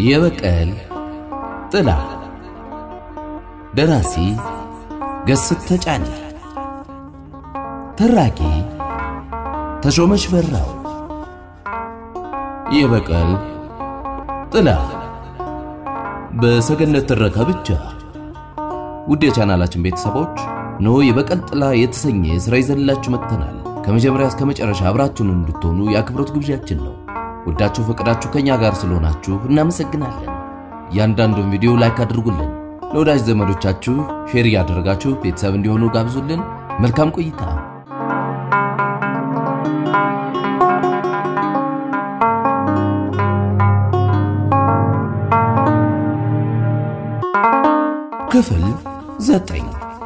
የበቀል ጥላ ደራሲ ገስት ተጫነ ተራኪ ተሾመች በራው የበቀል ጥላ በሰገነት ትረካ ብቻ ውድ የቻናላችን ቤተሰቦች እነሆ የበቀል ጥላ የተሰኘ ስራ ይዘንላችሁ መጥተናል ከመጀመሪያ እስከ መጨረሻ አብራችሁን እንድትሆኑ የአክብሮት ግብዣችን ነው ወዳችሁ ፈቅዳችሁ ከኛ ጋር ስለሆናችሁ እናመሰግናለን እያንዳንዱን ቪዲዮ ላይክ አድርጉልን ለወዳጅ ዘመዶቻችሁ ሼር እያደረጋችሁ ቤተሰብ እንዲሆኑ ጋብዙልን መልካም ቆይታ ክፍል ዘጠኝ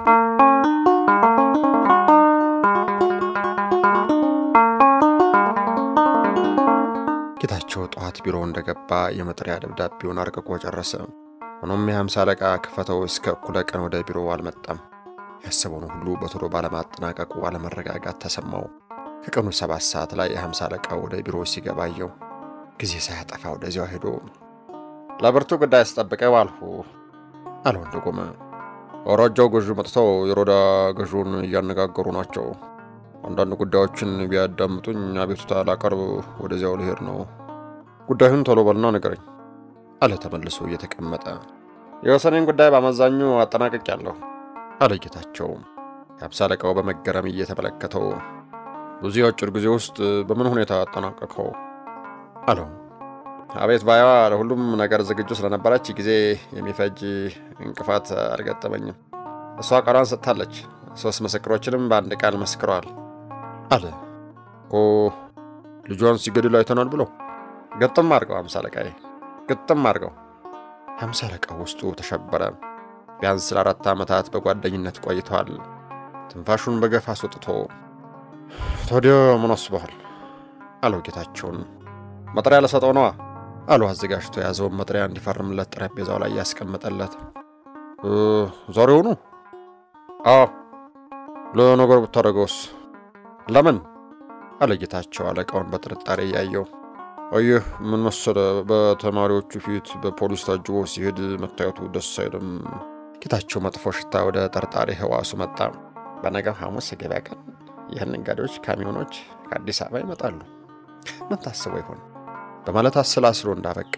ጌታቸው ጠዋት ቢሮ እንደገባ የመጥሪያ ደብዳቤውን አርቅቆ ጨረሰ። ሆኖም የሀምሳ አለቃ ክፈተው እስከ እኩለ ቀን ወደ ቢሮ አልመጣም። ያሰበውን ሁሉ በቶሎ ባለማጠናቀቁ አለመረጋጋት ተሰማው። ከቀኑ ሰባት ሰዓት ላይ የሀምሳ አለቃ ወደ ቢሮ ሲገባ አየው። ጊዜ ሳያጠፋ ወደዚያው ሄዶ ለብርቱ ጉዳይ ስጠብቀው አልሁ አለው እንደቆመ። ወራጃው ገዢ መጥተው የሮዳ ገዢውን እያነጋገሩ ናቸው። አንዳንድ ጉዳዮችን ቢያዳምጡኝ አቤቱታ ላቀርብ ወደዚያው ልሄድ ነው። ጉዳዩን ቶሎ በልና ንገረኝ አለ ተመልሶ እየተቀመጠ። የወሰኔን ጉዳይ በአመዛኙ አጠናቅቄያለሁ አለ ጌታቸው። የሀምሳ አለቃው በመገረም እየተመለከተው በዚህ አጭር ጊዜ ውስጥ በምን ሁኔታ አጠናቀቀው አለው። አቤት ባያዋ ለሁሉም ነገር ዝግጁ ስለነበረች ጊዜ የሚፈጅ እንቅፋት አልገጠመኝም። እሷ ቃሏን ሰጥታለች። ሦስት ምስክሮችንም በአንድ ቃል መስክረዋል አለ። እኮ ልጇን ሲገድል አይተናል ብለው ግጥም አድርገው ሀምሳ አለቃዬ ግጥም አድርገው። ሀምሳ አለቃው ውስጡ ተሸበረ። ቢያንስ ለአራት ዓመታት በጓደኝነት ቆይተዋል። ትንፋሹን በገፍ አስወጥቶ ታዲያ ምን አስበሃል አለው ጌታቸውን። መጥሪያ ለሰጠው ነዋ አሉ አዘጋጅቶ የያዘውን መጥሪያ እንዲፈርምለት ጠረጴዛው ላይ ያስቀመጠለት። ዛሬውኑ? አዎ። ለነገር ብታደርገውስ? ለምን? አለ ጌታቸው አለቃውን በጥርጣሬ እያየው። አየህ ምን መሰለ፣ በተማሪዎቹ ፊት በፖሊስ ታጅቦ ሲሄድ መታየቱ ደስ አይልም። ጌታቸው መጥፎ ሽታ ወደ ጠርጣሪ ህዋሱ መጣ። በነገው ሐሙስ የገበያ ቀን ይህን ነጋዴዎች ካሚዮኖች ከአዲስ አበባ ይመጣሉ። ምን ታስበው ይሆን በማለት አሰላስሎ እንዳበቃ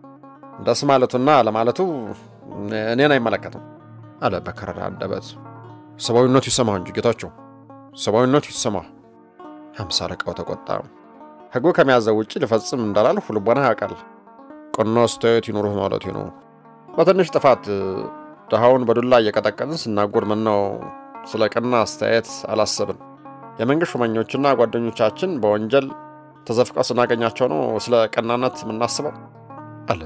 ደስ ማለቱና ለማለቱ እኔን አይመለከትም አለ በከረራ አንደበት። ሰብአዊነቱ ይሰማ እንጂ ጌታቸው፣ ሰብአዊነቱ ይሰማ። ሀምሳ አለቃው ተቆጣ። ህጉ ከሚያዘው ውጭ ልፈጽም እንዳላልሁ ልቦና ያውቃል። ቀና አስተያየት ይኑርህ ማለት ነው። በትንሽ ጥፋት ድሃውን በዱላ እየቀጠቀጥን ስናጎር ምነው ስለ ቀና አስተያየት አላሰብን? የመንግሥት ሹመኞችና ጓደኞቻችን በወንጀል ተዘፍቀው ስናገኛቸው ነው ስለ ቀናነት የምናስበው አለ።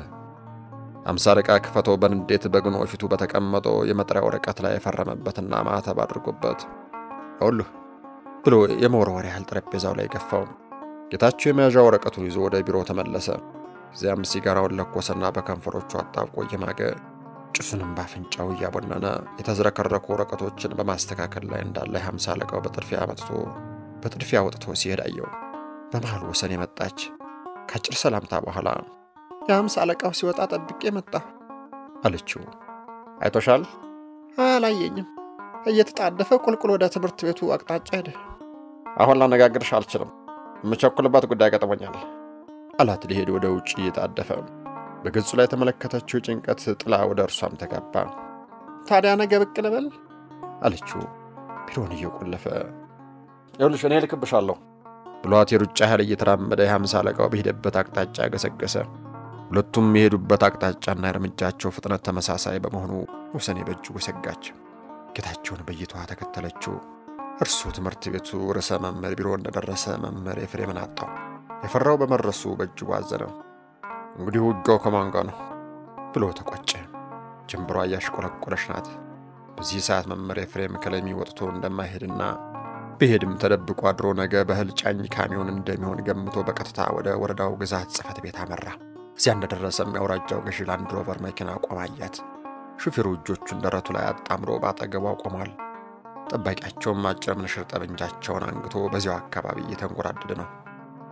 አምሳ አለቃ ክፈተው በንዴት በግኖ ፊቱ በተቀመጠው የመጥሪያ ወረቀት ላይ የፈረመበትና ማተብ አድርጎበት ይኸውልህ ብሎ የመወርወር ያህል ጠረጴዛው ላይ ገፋው። ጌታቸው የመያዣ ወረቀቱን ይዞ ወደ ቢሮ ተመለሰ። እዚያም ሲጋራውን ለኮሰና በከንፈሮቹ አጣብቆ እየማገ ጭሱንም ባፍንጫው እያቦነነ የተዝረከረኩ ወረቀቶችን በማስተካከል ላይ እንዳለ የሀምሳ አለቃው በጥድፊያ መጥቶ በጥድፊያ ወጥቶ ሲሄድ አየው። በመሃል ወሰን የመጣች ከአጭር ሰላምታ በኋላ የሀምሳ አለቃው ሲወጣ ጠብቄ መጣ አለችው። አይቶሻል? አላየኝም። እየተጣደፈ ቁልቁል ወደ ትምህርት ቤቱ አቅጣጫ ሄደ። አሁን ላነጋግርሽ አልችልም፣ የምቸኩልበት ጉዳይ ገጥሞኛል አላት። ሊሄድ ወደ ውጭ እየጣደፈ በገጹ ላይ የተመለከተችው ጭንቀት ጥላ ወደ እርሷም ተጋባ። ታዲያ ነገ ብቅ ልበል አለችው ቢሮውን እየቆለፈ። ይኸውልሽ እኔ ልክብሻለሁ ብሏት የሩጫ ያህል እየተራመደ የሀምሳ አለቃው በሄደበት አቅጣጫ ገሰገሰ። ሁለቱም የሄዱበት አቅጣጫና የእርምጃቸው ፍጥነት ተመሳሳይ በመሆኑ ወሰኔ በእጅጉ ሰጋች። ጌታቸውን በይቷ ተከተለችው። እርሱ ትምህርት ቤቱ ርዕሰ መምህር ቢሮ እንደደረሰ መምህር ኤፍሬምን አጣው። የፈራው በመድረሱ በእጅጉ አዘነ። እንግዲህ ውጊያው ከማን ጋር ነው ብሎ ተቆጨ። ጀንበሯ እያሽቆለቆለች ናት። በዚህ ሰዓት መምህር ኤፍሬም ከለሚ ወጥቶ እንደማይሄድና ብሄድም ተደብቆ አድሮ ነገ በእህል ጫኝ ካሚዮን እንደሚሆን ገምቶ በቀጥታ ወደ ወረዳው ግዛት ጽሕፈት ቤት አመራ። እዚያ እንደደረሰም የአውራጃው ገዢ ላንድ ሮቨር መኪና ቆማ አያት። ሹፌሩ እጆቹን ደረቱ ላይ አጣምሮ በአጠገቧ ቆሟል። ጠባቂያቸውም አጭር ምንሽር ጠመንጃቸውን አንግቶ በዚያው አካባቢ እየተንጎራደደ ነው።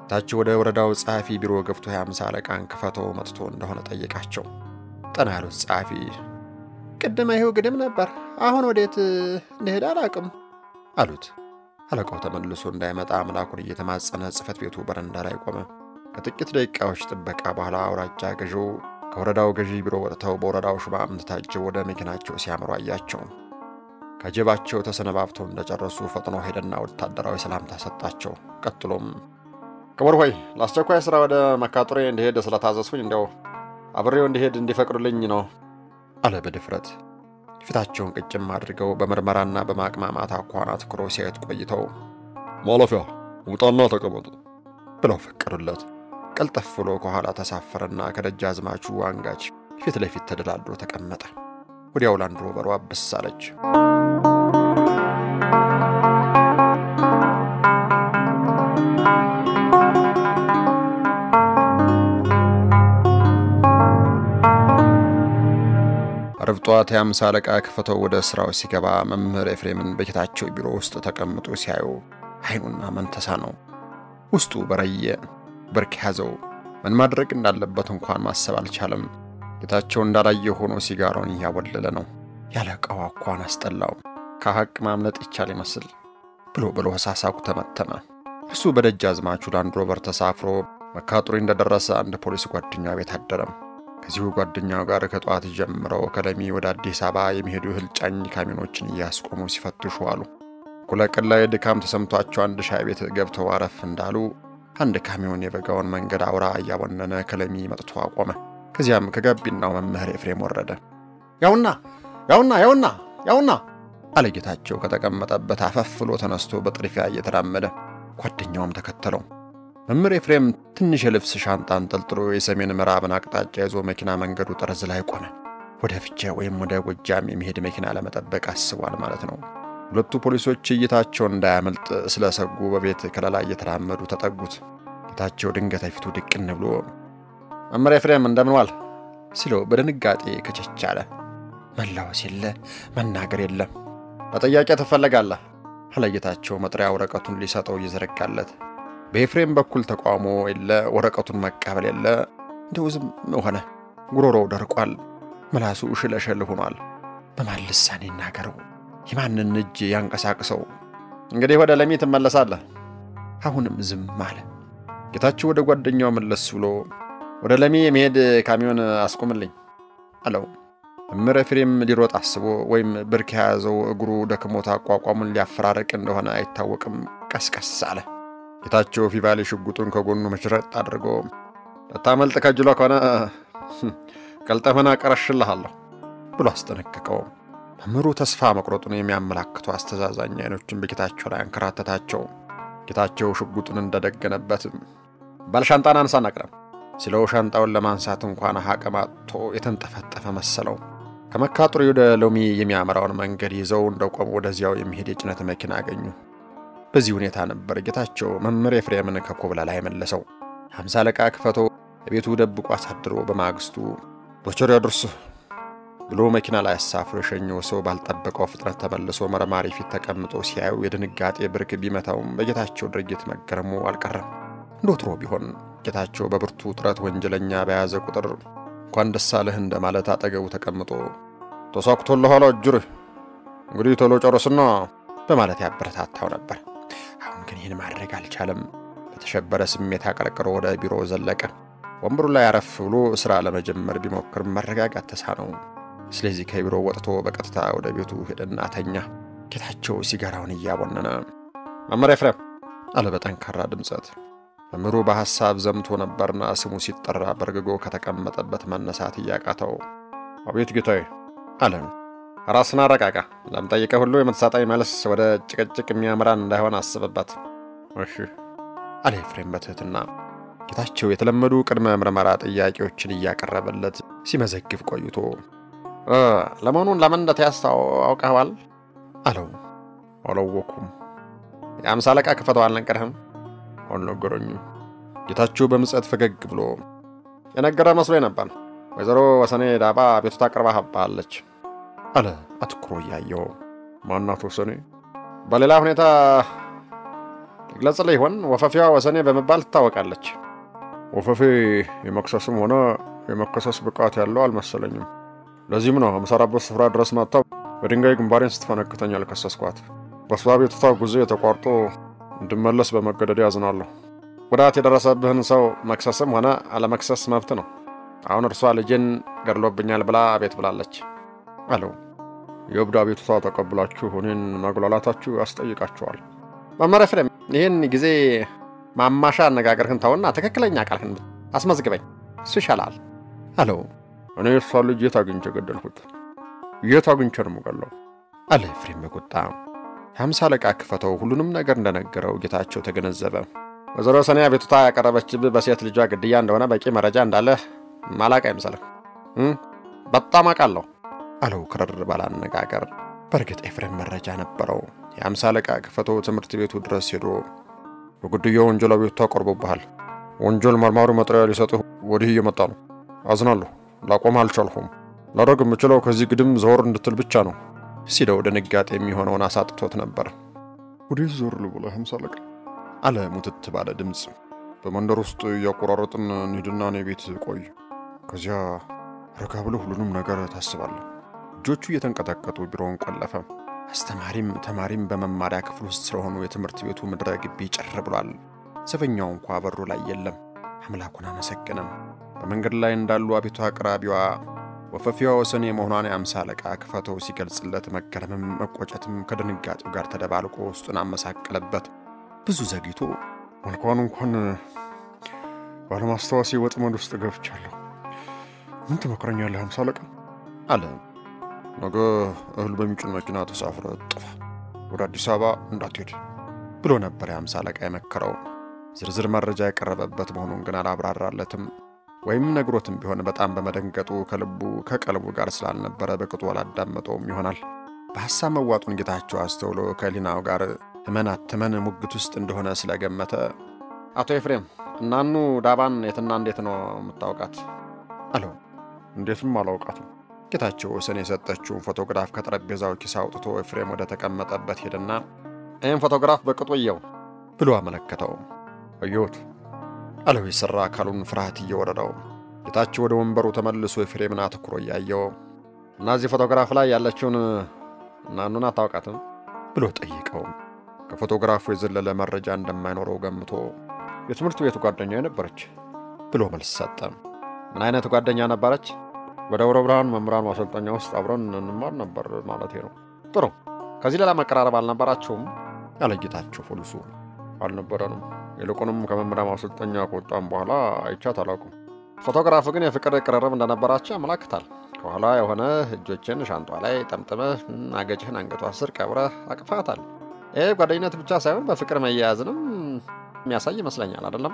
ታች ወደ ወረዳው ጸሐፊ ቢሮ ገብቶ የአምሳ አለቃን ክፈተው መጥቶ እንደሆነ ጠየቃቸው። ጠና ያሉት ጸሐፊ ቅድመ ይኸው ግድም ነበር፣ አሁን ወዴት እንደሄደ አላቅም አሉት። አለቃው ተመልሶ እንዳይመጣ አምላኩን እየተማጸነ ጽሕፈት ቤቱ በረንዳ ላይ ቆመ። ከጥቂት ደቂቃዎች ጥበቃ በኋላ አውራጃ ገዢው ከወረዳው ገዢ ቢሮ ወጥተው በወረዳው ሹማምንት ታጅበው ወደ መኪናቸው ሲያምሩ አያቸው። ከጀባቸው ተሰነባብተው እንደጨረሱ ፈጥኖ ሄደና ወታደራዊ ሰላምታ ሰጣቸው። ቀጥሎም ክቡር ሆይ ለአስቸኳይ ሥራ ወደ መካጡሬ እንዲሄድ ስለታዘዝኩኝ እንዲያው አብሬው እንዲሄድ እንዲፈቅዱልኝ ነው አለ በድፍረት። ፊታቸውን ቅጭም አድርገው በምርመራና በማቅማማት አኳኋን አትኩረው ሲያዩት ቆይተው ማለፊያ ውጣና ተቀመጥ ብለው ፈቀዱለት። ቀልጠፍ ብሎ ከኋላ ተሳፈረና ከደጃዝማቹ አንጋች ፊት ለፊት ተደላድሮ ተቀመጠ። ወዲያው ላንድ ሮቨሯ ብስ አለች። አርብ ጠዋት የአምሳ አለቃ ክፈተው ወደ ሥራው ሲገባ መምህር ኤፍሬምን በጌታቸው ቢሮ ውስጥ ተቀምጦ ሲያዩ ዓይኑና መንተሳ ነው። ውስጡ በረየ፣ ብርክ ያዘው። ምን ማድረግ እንዳለበት እንኳን ማሰብ አልቻለም። ጌታቸው እንዳላየ ሆኖ ሲጋራውን እያወለለ ነው። ያለቃው አኳን አስጠላው። ከሐቅ ማምለጥ ይቻል ይመስል ብሎ ብሎ ሳሳኩ ተመተመ። እሱ በደጃዝማቹ ላንድ ሮቨር ተሳፍሮ መካጡሪ እንደደረሰ አንድ ፖሊስ ጓደኛው ቤት አደረም። ከዚሁ ጓደኛው ጋር ከጠዋት ጀምረው ከለሚ ወደ አዲስ አበባ የሚሄዱ እህል ጫኝ ካሚኖችን እያስቆሙ ሲፈትሹ አሉ። እኩለ ቀን ላይ ድካም ተሰምቷቸው አንድ ሻይ ቤት ገብተው አረፍ እንዳሉ አንድ ካሚዮን የበጋውን መንገድ አውራ እያቦነነ ከለሚ መጥቶ አቆመ። ከዚያም ከጋቢናው መምህር ኤፍሬም ወረደ። ያውና ያውና ያውና ያውና አለ ጌታቸው ከተቀመጠበት አፈፍ ብሎ ተነስቶ በጥድፊያ እየተራመደ ጓደኛውም ተከተለው። መምህር ኤፍሬም ትንሽ የልብስ ሻንጣ አንጠልጥሎ የሰሜን ምዕራብን አቅጣጫ ይዞ መኪና መንገዱ ጠርዝ ላይ ቆመ። ወደ ፍቼ ወይም ወደ ጎጃም የሚሄድ መኪና ለመጠበቅ አስቧል ማለት ነው። ሁለቱ ፖሊሶች እይታቸውን እንዳያመልጥ ስለሰጉ በቤት ከለላ እየተራመዱ ተጠጉት። ጌታቸው ድንገት ፊቱ ድቅን ብሎ መምህር ኤፍሬም እንደምን ዋል ሲለው በድንጋጤ ከቸች አለ። መላወስ የለ መናገር የለም። በጥያቄ ትፈለጋለህ አለ ጌታቸው መጥሪያ ወረቀቱን ሊሰጠው እየዘረጋለት በኤፍሬም በኩል ተቃውሞ የለ፣ ወረቀቱን መቀበል የለ። እንደው ዝም ሆነ። ጉሮሮው ደርቋል፣ ምላሱ ሽለሸል ሆኗል። በማን ልሳን ይናገረው? የማንን እጅ ያንቀሳቅሰው? እንግዲህ ወደ ለሚ ትመለሳለህ። አሁንም ዝም አለ። ጌታቸው ወደ ጓደኛው መለስ ብሎ ወደ ለሚ የመሄድ ካሚዮን አስቁምልኝ አለው። መምህር ኤፍሬም ሊሮጥ አስቦ ወይም ብርክ የያዘው እግሩ ደክሞት አቋቋሙን ሊያፈራረቅ እንደሆነ አይታወቅም፣ ቀስቀስ አለ። ጌታቸው ፊቫሌ ሽጉጡን ከጎኑ መችረጥ አድርጎ ለታመልጥ ከጅሎ ከሆነ ቀልጠፈና ቀረሽልሃለሁ ብሎ አስጠነቀቀው። መምህሩ ተስፋ መቁረጡን የሚያመላክቱ አስተዛዛኝ አይኖችን በጌታቸው ላይ አንከራተታቸው። ጌታቸው ሽጉጡን እንደደገነበት ባል ሻንጣን አንሳን አቅረም ሲለው ሻንጣውን ለማንሳት እንኳን አቅም አጥቶ የተንጠፈጠፈ መሰለው። ከመካጡሪ ወደ ሎሚ የሚያመራውን መንገድ ይዘው እንደቆሙ ወደዚያው የሚሄድ የጭነት መኪና አገኙ። በዚህ ሁኔታ ነበር ጌታቸው መምህር ኤፍሬምን ከኮብላ ላይ መለሰው። ሃምሳ አለቃ ክፈቶ ቤቱ ደብቆ አሳድሮ በማግስቱ ዶቸር ያድርስ ብሎ መኪና ላይ አሳፍሮ የሸኘው ሰው ባልጠበቀው ፍጥነት ተመልሶ መርማሪ ፊት ተቀምጦ ሲያዩ የድንጋጤ ብርክ ቢመታውም በጌታቸው ድርጊት መገረሙ አልቀረም። እንደ ወትሮ ቢሆን ጌታቸው በብርቱ ጥረት ወንጀለኛ በያዘ ቁጥር እንኳን ደስ አለህ እንደማለት አጠገቡ ተቀምጦ ተሳክቶልሃል አጅርህ እንግዲህ ቶሎ ጨርስና በማለት ያበረታታው ነበር። አሁን ግን ይህን ማድረግ አልቻለም። በተሸበረ ስሜት አቀርቅሮ ወደ ቢሮ ዘለቀ። ወንበሩ ላይ አረፍ ብሎ ሥራ ለመጀመር ቢሞክርም መረጋጋት ተሳነው። ስለዚህ ከቢሮ ወጥቶ በቀጥታ ወደ ቤቱ ሄደና ተኛ። ጌታቸው ሲጋራውን እያቦነነ መምህር ኤፍሬም አለ በጠንካራ ድምፀት። መምህሩ በሐሳብ ዘምቶ ነበርና ስሙ ሲጠራ በርግጎ ከተቀመጠበት መነሳት እያቃተው አቤት ጌታዬ አለ። ራስን አረቃቃ። ለምጠይቀህ ሁሉ የምትሰጠኝ መልስ ወደ ጭቅጭቅ የሚያምራን እንዳይሆን አስብበት። እሺ አለ ኤፍሬም በትህትና። ጌታቸው የተለመዱ ቅድመ ምርመራ ጥያቄዎችን እያቀረበለት ሲመዘግብ ቆይቶ ለመሆኑን ለምን እንደተያዝክ አውቀኸዋል? አለው። አላወኩም። የአምሳ አለቃ ክፈተው አልነገረህም? አልነገረኝም። ጌታቸው በምጸት ፈገግ ብሎ የነገረ መስሎኝ ነበር። ወይዘሮ ወሰኔ ዳባ ቤቱታ አቅርባሃባለች አለ አትኩሮ እያየው። ማናት ወሰኔ? በሌላ ሁኔታ ግለጽልህ ይሆን? ወፈፊዋ ወሰኔ በመባል ትታወቃለች። ወፈፌ የመክሰስም ሆነ የመከሰስ ብቃት ያለው አልመሰለኝም። ለዚህም ነው የምሰራበት ስፍራ ድረስ መጥታ በድንጋይ ግንባሬን ስትፈነክተኝ አልከሰስኳት። በእሷ ቤቱታ ጉዞ ተቋርጦ እንድመለስ በመገደዴ ያዝናለሁ። ጉዳት የደረሰብህን ሰው መክሰስም ሆነ አለመክሰስ መብት ነው። አሁን እርሷ ልጄን ገድሎብኛል ብላ አቤት ብላለች አለው። የእብድ አቤቱታ ተቀብላችሁ እኔን ማጉላላታችሁ ያስጠይቃችኋል። መመሪያ ፍሬም፣ ይህን ጊዜ ማማሻ አነጋገርህን ተውና ትክክለኛ ቃልህን አስመዝግበኝ፣ እሱ ይሻላል አለው። እኔ የእሷን ልጅ የት አግኝቼ ገደልሁት? የት አግኝቼ ነው የምገለው? አለ ኤፍሬም በቁጣ። የሀምሳ አለቃ ክፈተው ሁሉንም ነገር እንደነገረው ጌታቸው ተገነዘበ። ወይዘሮ ሰኔ አቤቱታ ያቀረበችብህ በሴት ልጇ ግድያ እንደሆነ በቂ መረጃ እንዳለህ ማላቅ አይምሰልህ። በጣም አውቃለሁ አለው ክርር ባለ አነጋገር። በእርግጥ ኤፍሬም መረጃ ነበረው። የሀምሳ አለቃ ክፈተው ትምህርት ቤቱ ድረስ ሄዶ በግድያው ወንጀል አቤቱታ ቀርቦብሃል። ወንጀል መርማሪ መጥሪያ ሊሰጥህ ወዲህ እየመጣ ነው። አዝናለሁ። ላቆም አልቻልሁም። ላደርግ የምችለው ከዚህ ግድም ዘወር እንድትል ብቻ ነው ሲለው ድንጋጤ የሚሆነውን አሳጥቶት ነበር። ወዴት ዞር ልበለ ሀምሳ አለቃ አለ ሙትት ባለ ድምፅ። በመንደር ውስጥ እያቆራረጥን እንሂድና እኔ ቤት ቆይ። ከዚያ ረጋ ብለህ ሁሉንም ነገር ታስባለህ። እጆቹ እየተንቀጠቀጡ ቢሮውን ቆለፈ። አስተማሪም ተማሪም በመማሪያ ክፍል ውስጥ ስለሆኑ የትምህርት ቤቱ ምድረ ግቢ ጭር ብሏል። ዘበኛው እንኳ በሩ ላይ የለም። አምላኩን አመሰገነም። በመንገድ ላይ እንዳሉ አቤቱ አቅራቢዋ ወፈፊዋ ወሰኔ መሆኗን የአምሳ አለቃ ክፈተው ሲገልጽለት መገረምም መቆጨትም ከድንጋጤው ጋር ተደባልቆ ውስጡን አመሳቀለበት። ብዙ ዘግይቶ እንኳን እንኳን ባለማስታወሴ ወጥመድ ውስጥ ገብቻለሁ። ምን ትመክረኛለህ ሀምሳ አለቃ አለ። ነገ እህል በሚጭን መኪና ተሳፍረ ጥፋ፣ ወደ አዲስ አበባ እንዳትሄድ ብሎ ነበር የአምሳ አለቃ የመከረው። ዝርዝር መረጃ የቀረበበት መሆኑን ግን አላብራራለትም። ወይም ነግሮትም ቢሆን በጣም በመደንገጡ ከልቡ ከቀልቡ ጋር ስላልነበረ በቅጡ አላዳመጠውም ይሆናል። በሐሳብ መዋጡን ጌታቸው አስተውሎ ከሊናው ጋር ትመን አትመን ሙግት ውስጥ እንደሆነ ስለገመተ አቶ ኤፍሬም እናኑ ዳባን የትና እንዴት ነው የምታውቃት? አለው። እንዴትም አላውቃትም። ጌታቸው ወሰን የሰጠችውን ፎቶግራፍ ከጠረጴዛው ኪስ አውጥቶ ኤፍሬም ወደ ተቀመጠበት ሄደና ይህም ፎቶግራፍ በቅጡ እየው ብሎ አመለከተው። አየሁት አለው የሠራ አካሉን ፍርሃት እየወረደው። ጌታቸው ወደ ወንበሩ ተመልሶ ኤፍሬምን አትኩሮ እያየው እና እዚህ ፎቶግራፍ ላይ ያለችውን እናኑን አታውቃትም ብሎ ጠይቀው ከፎቶግራፉ የዘለለ መረጃ እንደማይኖረው ገምቶ የትምህርት ቤቱ ጓደኛ ነበረች ብሎ መልስ ሰጠ። ምን አይነት ጓደኛ ነበረች? በደብረ ብርሃን መምህራን ማሰልጠኛ ውስጥ አብረን እንማር ነበር ማለት ነው። ጥሩ። ከዚህ ሌላ መቀራረብ አልነበራችሁም? ያለ ጌታቸው ፖሊሱ። አልነበረንም። ይልቁንም ከመምህራን ማሰልጠኛ ከወጣም በኋላ አይቻት አላውቅም። ፎቶግራፉ ግን የፍቅር ቅርርብ እንደነበራቸው ያመላክታል። ከኋላ የሆነ እጆችን ሻንጧ ላይ ጠምጥመህ አገጭህን አንገቷ ስር ቀብረህ አቅፋታል። ይህ ጓደኝነት ብቻ ሳይሆን በፍቅር መያያዝንም የሚያሳይ ይመስለኛል። አይደለም?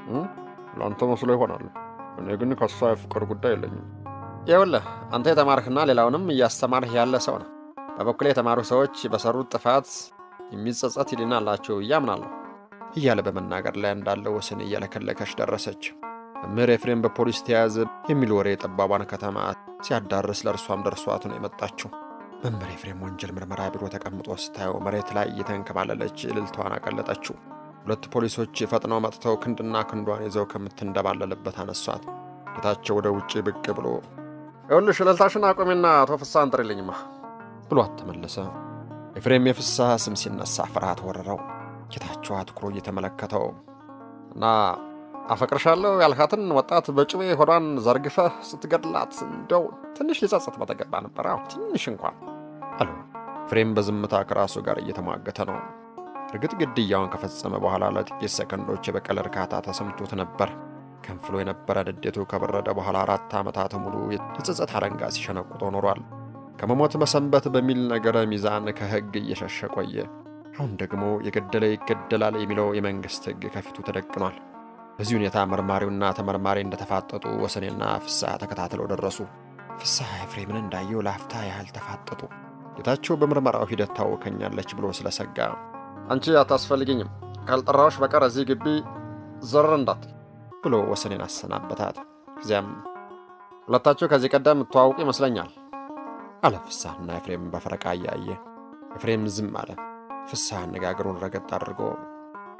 ለአንተ መስሎ ይሆናል። እኔ ግን ከሷ የፍቅር ጉዳይ የለኝም። ይኸውልህ አንተ የተማርህና ሌላውንም እያስተማርህ ያለ ሰው ነው። በበኩሌ የተማሩ ሰዎች በሰሩት ጥፋት የሚጸጸት ሕሊና አላቸው ብዬ አምናለሁ እያለ በመናገር ላይ እንዳለው ወሰን እየለከለከች ደረሰች። መምህር ኤፍሬም በፖሊስ ተያዘ የሚል ወሬ የጠባቧን ከተማ ሲያዳርስ ለእርሷም ደርሷት ነው የመጣችው። መምህር ኤፍሬም ወንጀል ምርመራ ቢሮ ተቀምጦ ስታየው መሬት ላይ እየተንከባለለች እልልታዋን አቀለጠችው። ሁለት ፖሊሶች ፈጥነው መጥተው ክንድና ክንዷን ይዘው ከምትንደባለልበት አነሷት። ጌታቸው ወደ ውጭ ብቅ ብሎ ይኸውልሽ እልልታሽን አቁሜና አቶ ፍስሐን ጥሪልኝማ ብሏት ተመለሰ። ኤፍሬም የፍስሐ ስም ሲነሳ ፍርሃት ወረረው። ጌታቸው አትኩሮ እየተመለከተው እና አፈቅርሻለሁ ያልካትን ወጣት በጩቤ ሆዷን ዘርግፈህ ስትገድላት እንደው ትንሽ ሊጸጸት በተገባ ነበር። አዎ ትንሽ እንኳን አሉ። ኤፍሬም በዝምታ ከራሱ ጋር እየተሟገተ ነው። እርግጥ ግድያውን ከፈጸመ በኋላ ለጥቂት ሰከንዶች የበቀል እርካታ ተሰምቶት ነበር። ከንፍሎ የነበረ ንዴቱ ከበረደ በኋላ አራት ዓመታት ሙሉ የጸጸት አለንጋ ሲሸነቁጦ ኖሯል። ከመሞት መሰንበት በሚል ነገረ ሚዛን ከሕግ እየሸሸ ቆየ። አሁን ደግሞ የገደለ ይገደላል የሚለው የመንግሥት ሕግ ከፊቱ ተደቅኗል። በዚህ ሁኔታ መርማሪውና ተመርማሪ እንደተፋጠጡ ወሰኔና ፍስሐ ተከታትለው ደረሱ። ፍስሐ ኤፍሬምን እንዳየው ላፍታ ያህል ተፋጠጡ። ጌታቸው በምርመራው ሂደት ታወከኛለች ብሎ ስለሰጋ አንቺ አታስፈልግኝም፣ ካልጠራዎች በቀር እዚህ ግቢ ዘር እንዳትል ብሎ ወሰኔን አሰናበታት። ከዚያም ሁለታችሁ ከዚህ ቀደም የምትዋውቁ ይመስለኛል አለ ፍስሐና ኤፍሬም በፈረቃ እያየ። ኤፍሬም ዝም አለ። ፍስሐ አነጋገሩን ረገጥ አድርጎ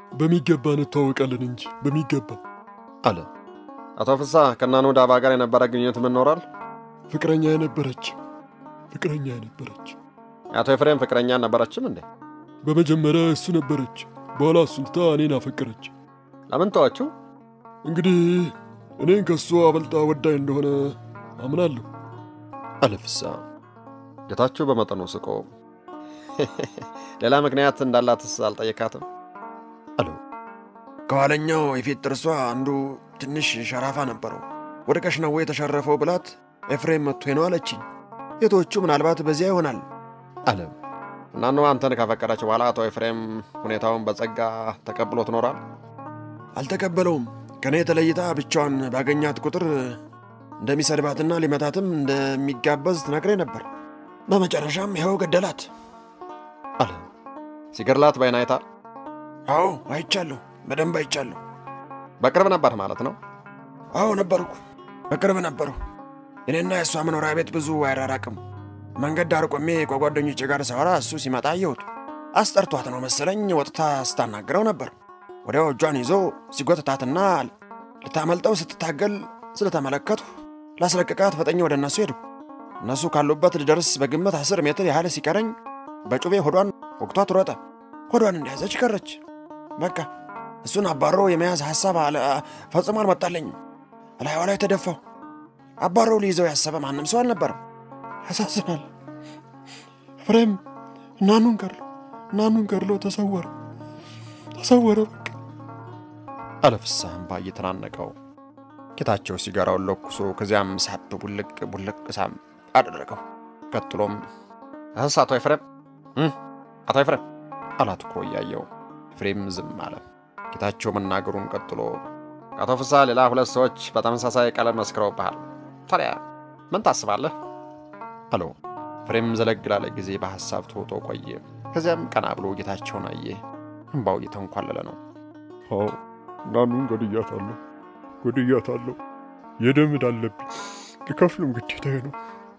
በሚገባ እንተዋወቃለን እንጂ በሚገባ አለ። አቶ ፍስሐ ከናኑ ዳባ ጋር የነበረ ግንኙነት ምን ኖሯል? ፍቅረኛ የነበረች ፍቅረኛ የነበረች የአቶ ኤፍሬም ፍቅረኛ ነበረችም እንዴ? በመጀመሪያ እሱ ነበረች። በኋላ እሱን ትታ እኔን አፈቀረች። ለምን ተዋችሁ? እንግዲህ እኔን ከእሱ አበልጣ ወዳኝ እንደሆነ አምናለሁ። አለ ፍስሐ። ጌታቸው በመጠኑ ስቆ ሌላ ምክንያት እንዳላትስ አልጠየካትም? አለው። ከኋለኛው የፊት ጥርሷ አንዱ ትንሽ ሸራፋ ነበረው። ወድቀሽ ነው ወይ የተሸረፈው ብላት ኤፍሬም መጥቶ ነው አለችኝ። የቶቹ ምናልባት በዚያ ይሆናል አለ። እናኑ አንተን ካፈቀረች በኋላ አቶ ኤፍሬም ሁኔታውን በጸጋ ተቀብሎ ትኖራል? አልተቀበለውም። ከእኔ ተለይታ ብቻዋን ባገኛት ቁጥር እንደሚሰድባትና ሊመታትም እንደሚጋበዝ ትነግሬ ነበር። በመጨረሻም ይኸው ገደላት አለ። ሲገድላት በዓይን አይታል? አዎ አይቻለሁ፣ በደንብ አይቻለሁ። በቅርብ ነበር ማለት ነው? አዎ ነበርኩ፣ በቅርብ ነበሩ። እኔና የእሷ መኖሪያ ቤት ብዙ አይራራቅም። መንገድ ዳር ቆሜ ከጓደኞቼ ጋር ሳወራ እሱ ሲመጣ አየሁት። አስጠርቷት ነው መሰለኝ ወጥታ ስታናግረው ነበር። ወዲያው እጇን ይዞ ሲጎትታትና ልታመልጠው ስትታገል ስለተመለከቱ ላስለቅቃት ፈጠኝ ወደ እነሱ ሄዱ። እነሱ ካሉበት ልደርስ በግምት አስር ሜትር ያህል ሲቀረኝ በጩቤ ሆዷን ወቅቷት ሮጠ። ሆዷን እንደያዘች ቀረች። በቃ እሱን አባሮ የመያዝ ሐሳብ ፈጽሞ አልመጣለኝም። እላይዋ ላይ ተደፋው። አባረው ሊይዘው ያሰበ ማንም ሰው አልነበረም። ያሳዝናል። ኤፍሬም እናኑን ገድሎ እናኑን ገድሎ ተሰወረ ተሰወረ። በቃ አለ ፍስሐ እምባ እየተናነቀው። ጌታቸው ሲጋራውን ለኩሶ ከዚያም ሳብ ቡልቅ ቡልቅ ሳም አደረገው። ቀጥሎም እህስ አቶ ኤፍሬም አቶ ኤፍሬም አላት እኮ እያየው። ኤፍሬም ዝም አለ። ጌታቸው መናገሩን ቀጥሎ አቶ ፍስሐ ሌላ ሁለት ሰዎች በተመሳሳይ ቀለም መስክረውብሃል። ታዲያ ምን ታስባለህ? አለው። ኤፍሬም ዘለግ ላለ ጊዜ በሐሳብ ተውጦ ቆየ። ከዚያም ቀና ብሎ ጌታቸውን አየ። እምባው እየተንኳለለ ነው። አዎ እናኑን ገድያታለሁ ገድያታለሁ። የደም ዕዳ አለብኝ። ልከፍልም ግዴታዬ ነው።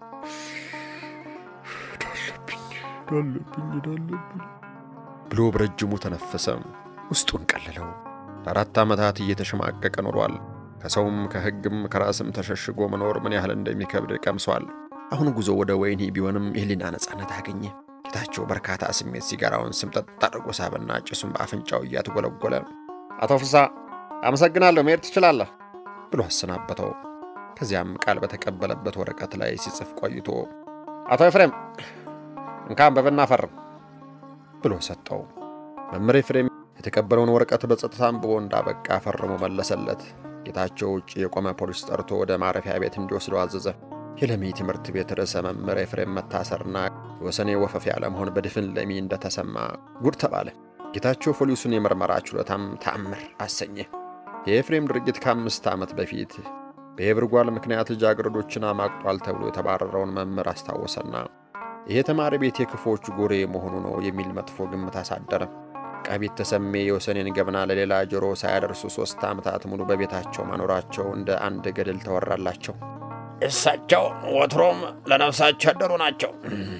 ዳለብኝ ዳለብኝ ዳለብኝ ብሎ በረጅሙ ተነፈሰ። ውስጡን ቀለለው። ለአራት ዓመታት እየተሸማቀቀ ኖሯል። ከሰውም ከሕግም ከራስም ተሸሽጎ መኖር ምን ያህል እንደሚከብድ ቀምሷል። አሁን ጉዞ ወደ ወህኒ ቢሆንም የህሊና ነፃነት አገኘ። ጌታቸው በርካታ ስሜት ሲጋራውን ስምጠጥ አድርጎ ሳበና ጭሱን በአፍንጫው እያትጎለጎለ አቶ ፍስሐ አመሰግናለሁ፣ መሄድ ትችላለህ ብሎ አሰናበተው። ከዚያም ቃል በተቀበለበት ወረቀት ላይ ሲጽፍ ቆይቶ አቶ ኤፍሬም እንካ አንብብና ፈርም ብሎ ሰጠው። መምህር ኤፍሬም የተቀበለውን ወረቀት በጸጥታ አንብቦ እንዳበቃ ፈርሞ መለሰለት። ጌታቸው ውጭ የቆመ ፖሊስ ጠርቶ ወደ ማረፊያ ቤት እንዲወስደው አዘዘ። የለሚ ትምህርት ቤት ርዕሰ መምህር ኤፍሬም መታሰርና የወሰኔ ወፈፌ አለመሆን በድፍን ለሚ እንደተሰማ ጉድ ተባለ። ጌታቸው ፖሊሱን የምርመራ ችሎታም ተአምር አሰኘ። የኤፍሬም ድርጊት ከአምስት ዓመት በፊት በየብርጓል ምክንያት ልጃገረዶችን አማቅጧል ተብሎ የተባረረውን መምህር አስታወሰና ይሄ ተማሪ ቤት የክፎች ጎሬ መሆኑ ነው የሚል መጥፎ ግምት አሳደረ። ቃቢት ተሰሜ የወሰኔን ገብና ለሌላ ጆሮ ሳያደርሱ ሦስት ዓመታት ሙሉ በቤታቸው ማኖራቸው እንደ አንድ ገድል ተወራላቸው። እሳቸው ወትሮም ለነፍሳቸው ያደሩ ናቸው።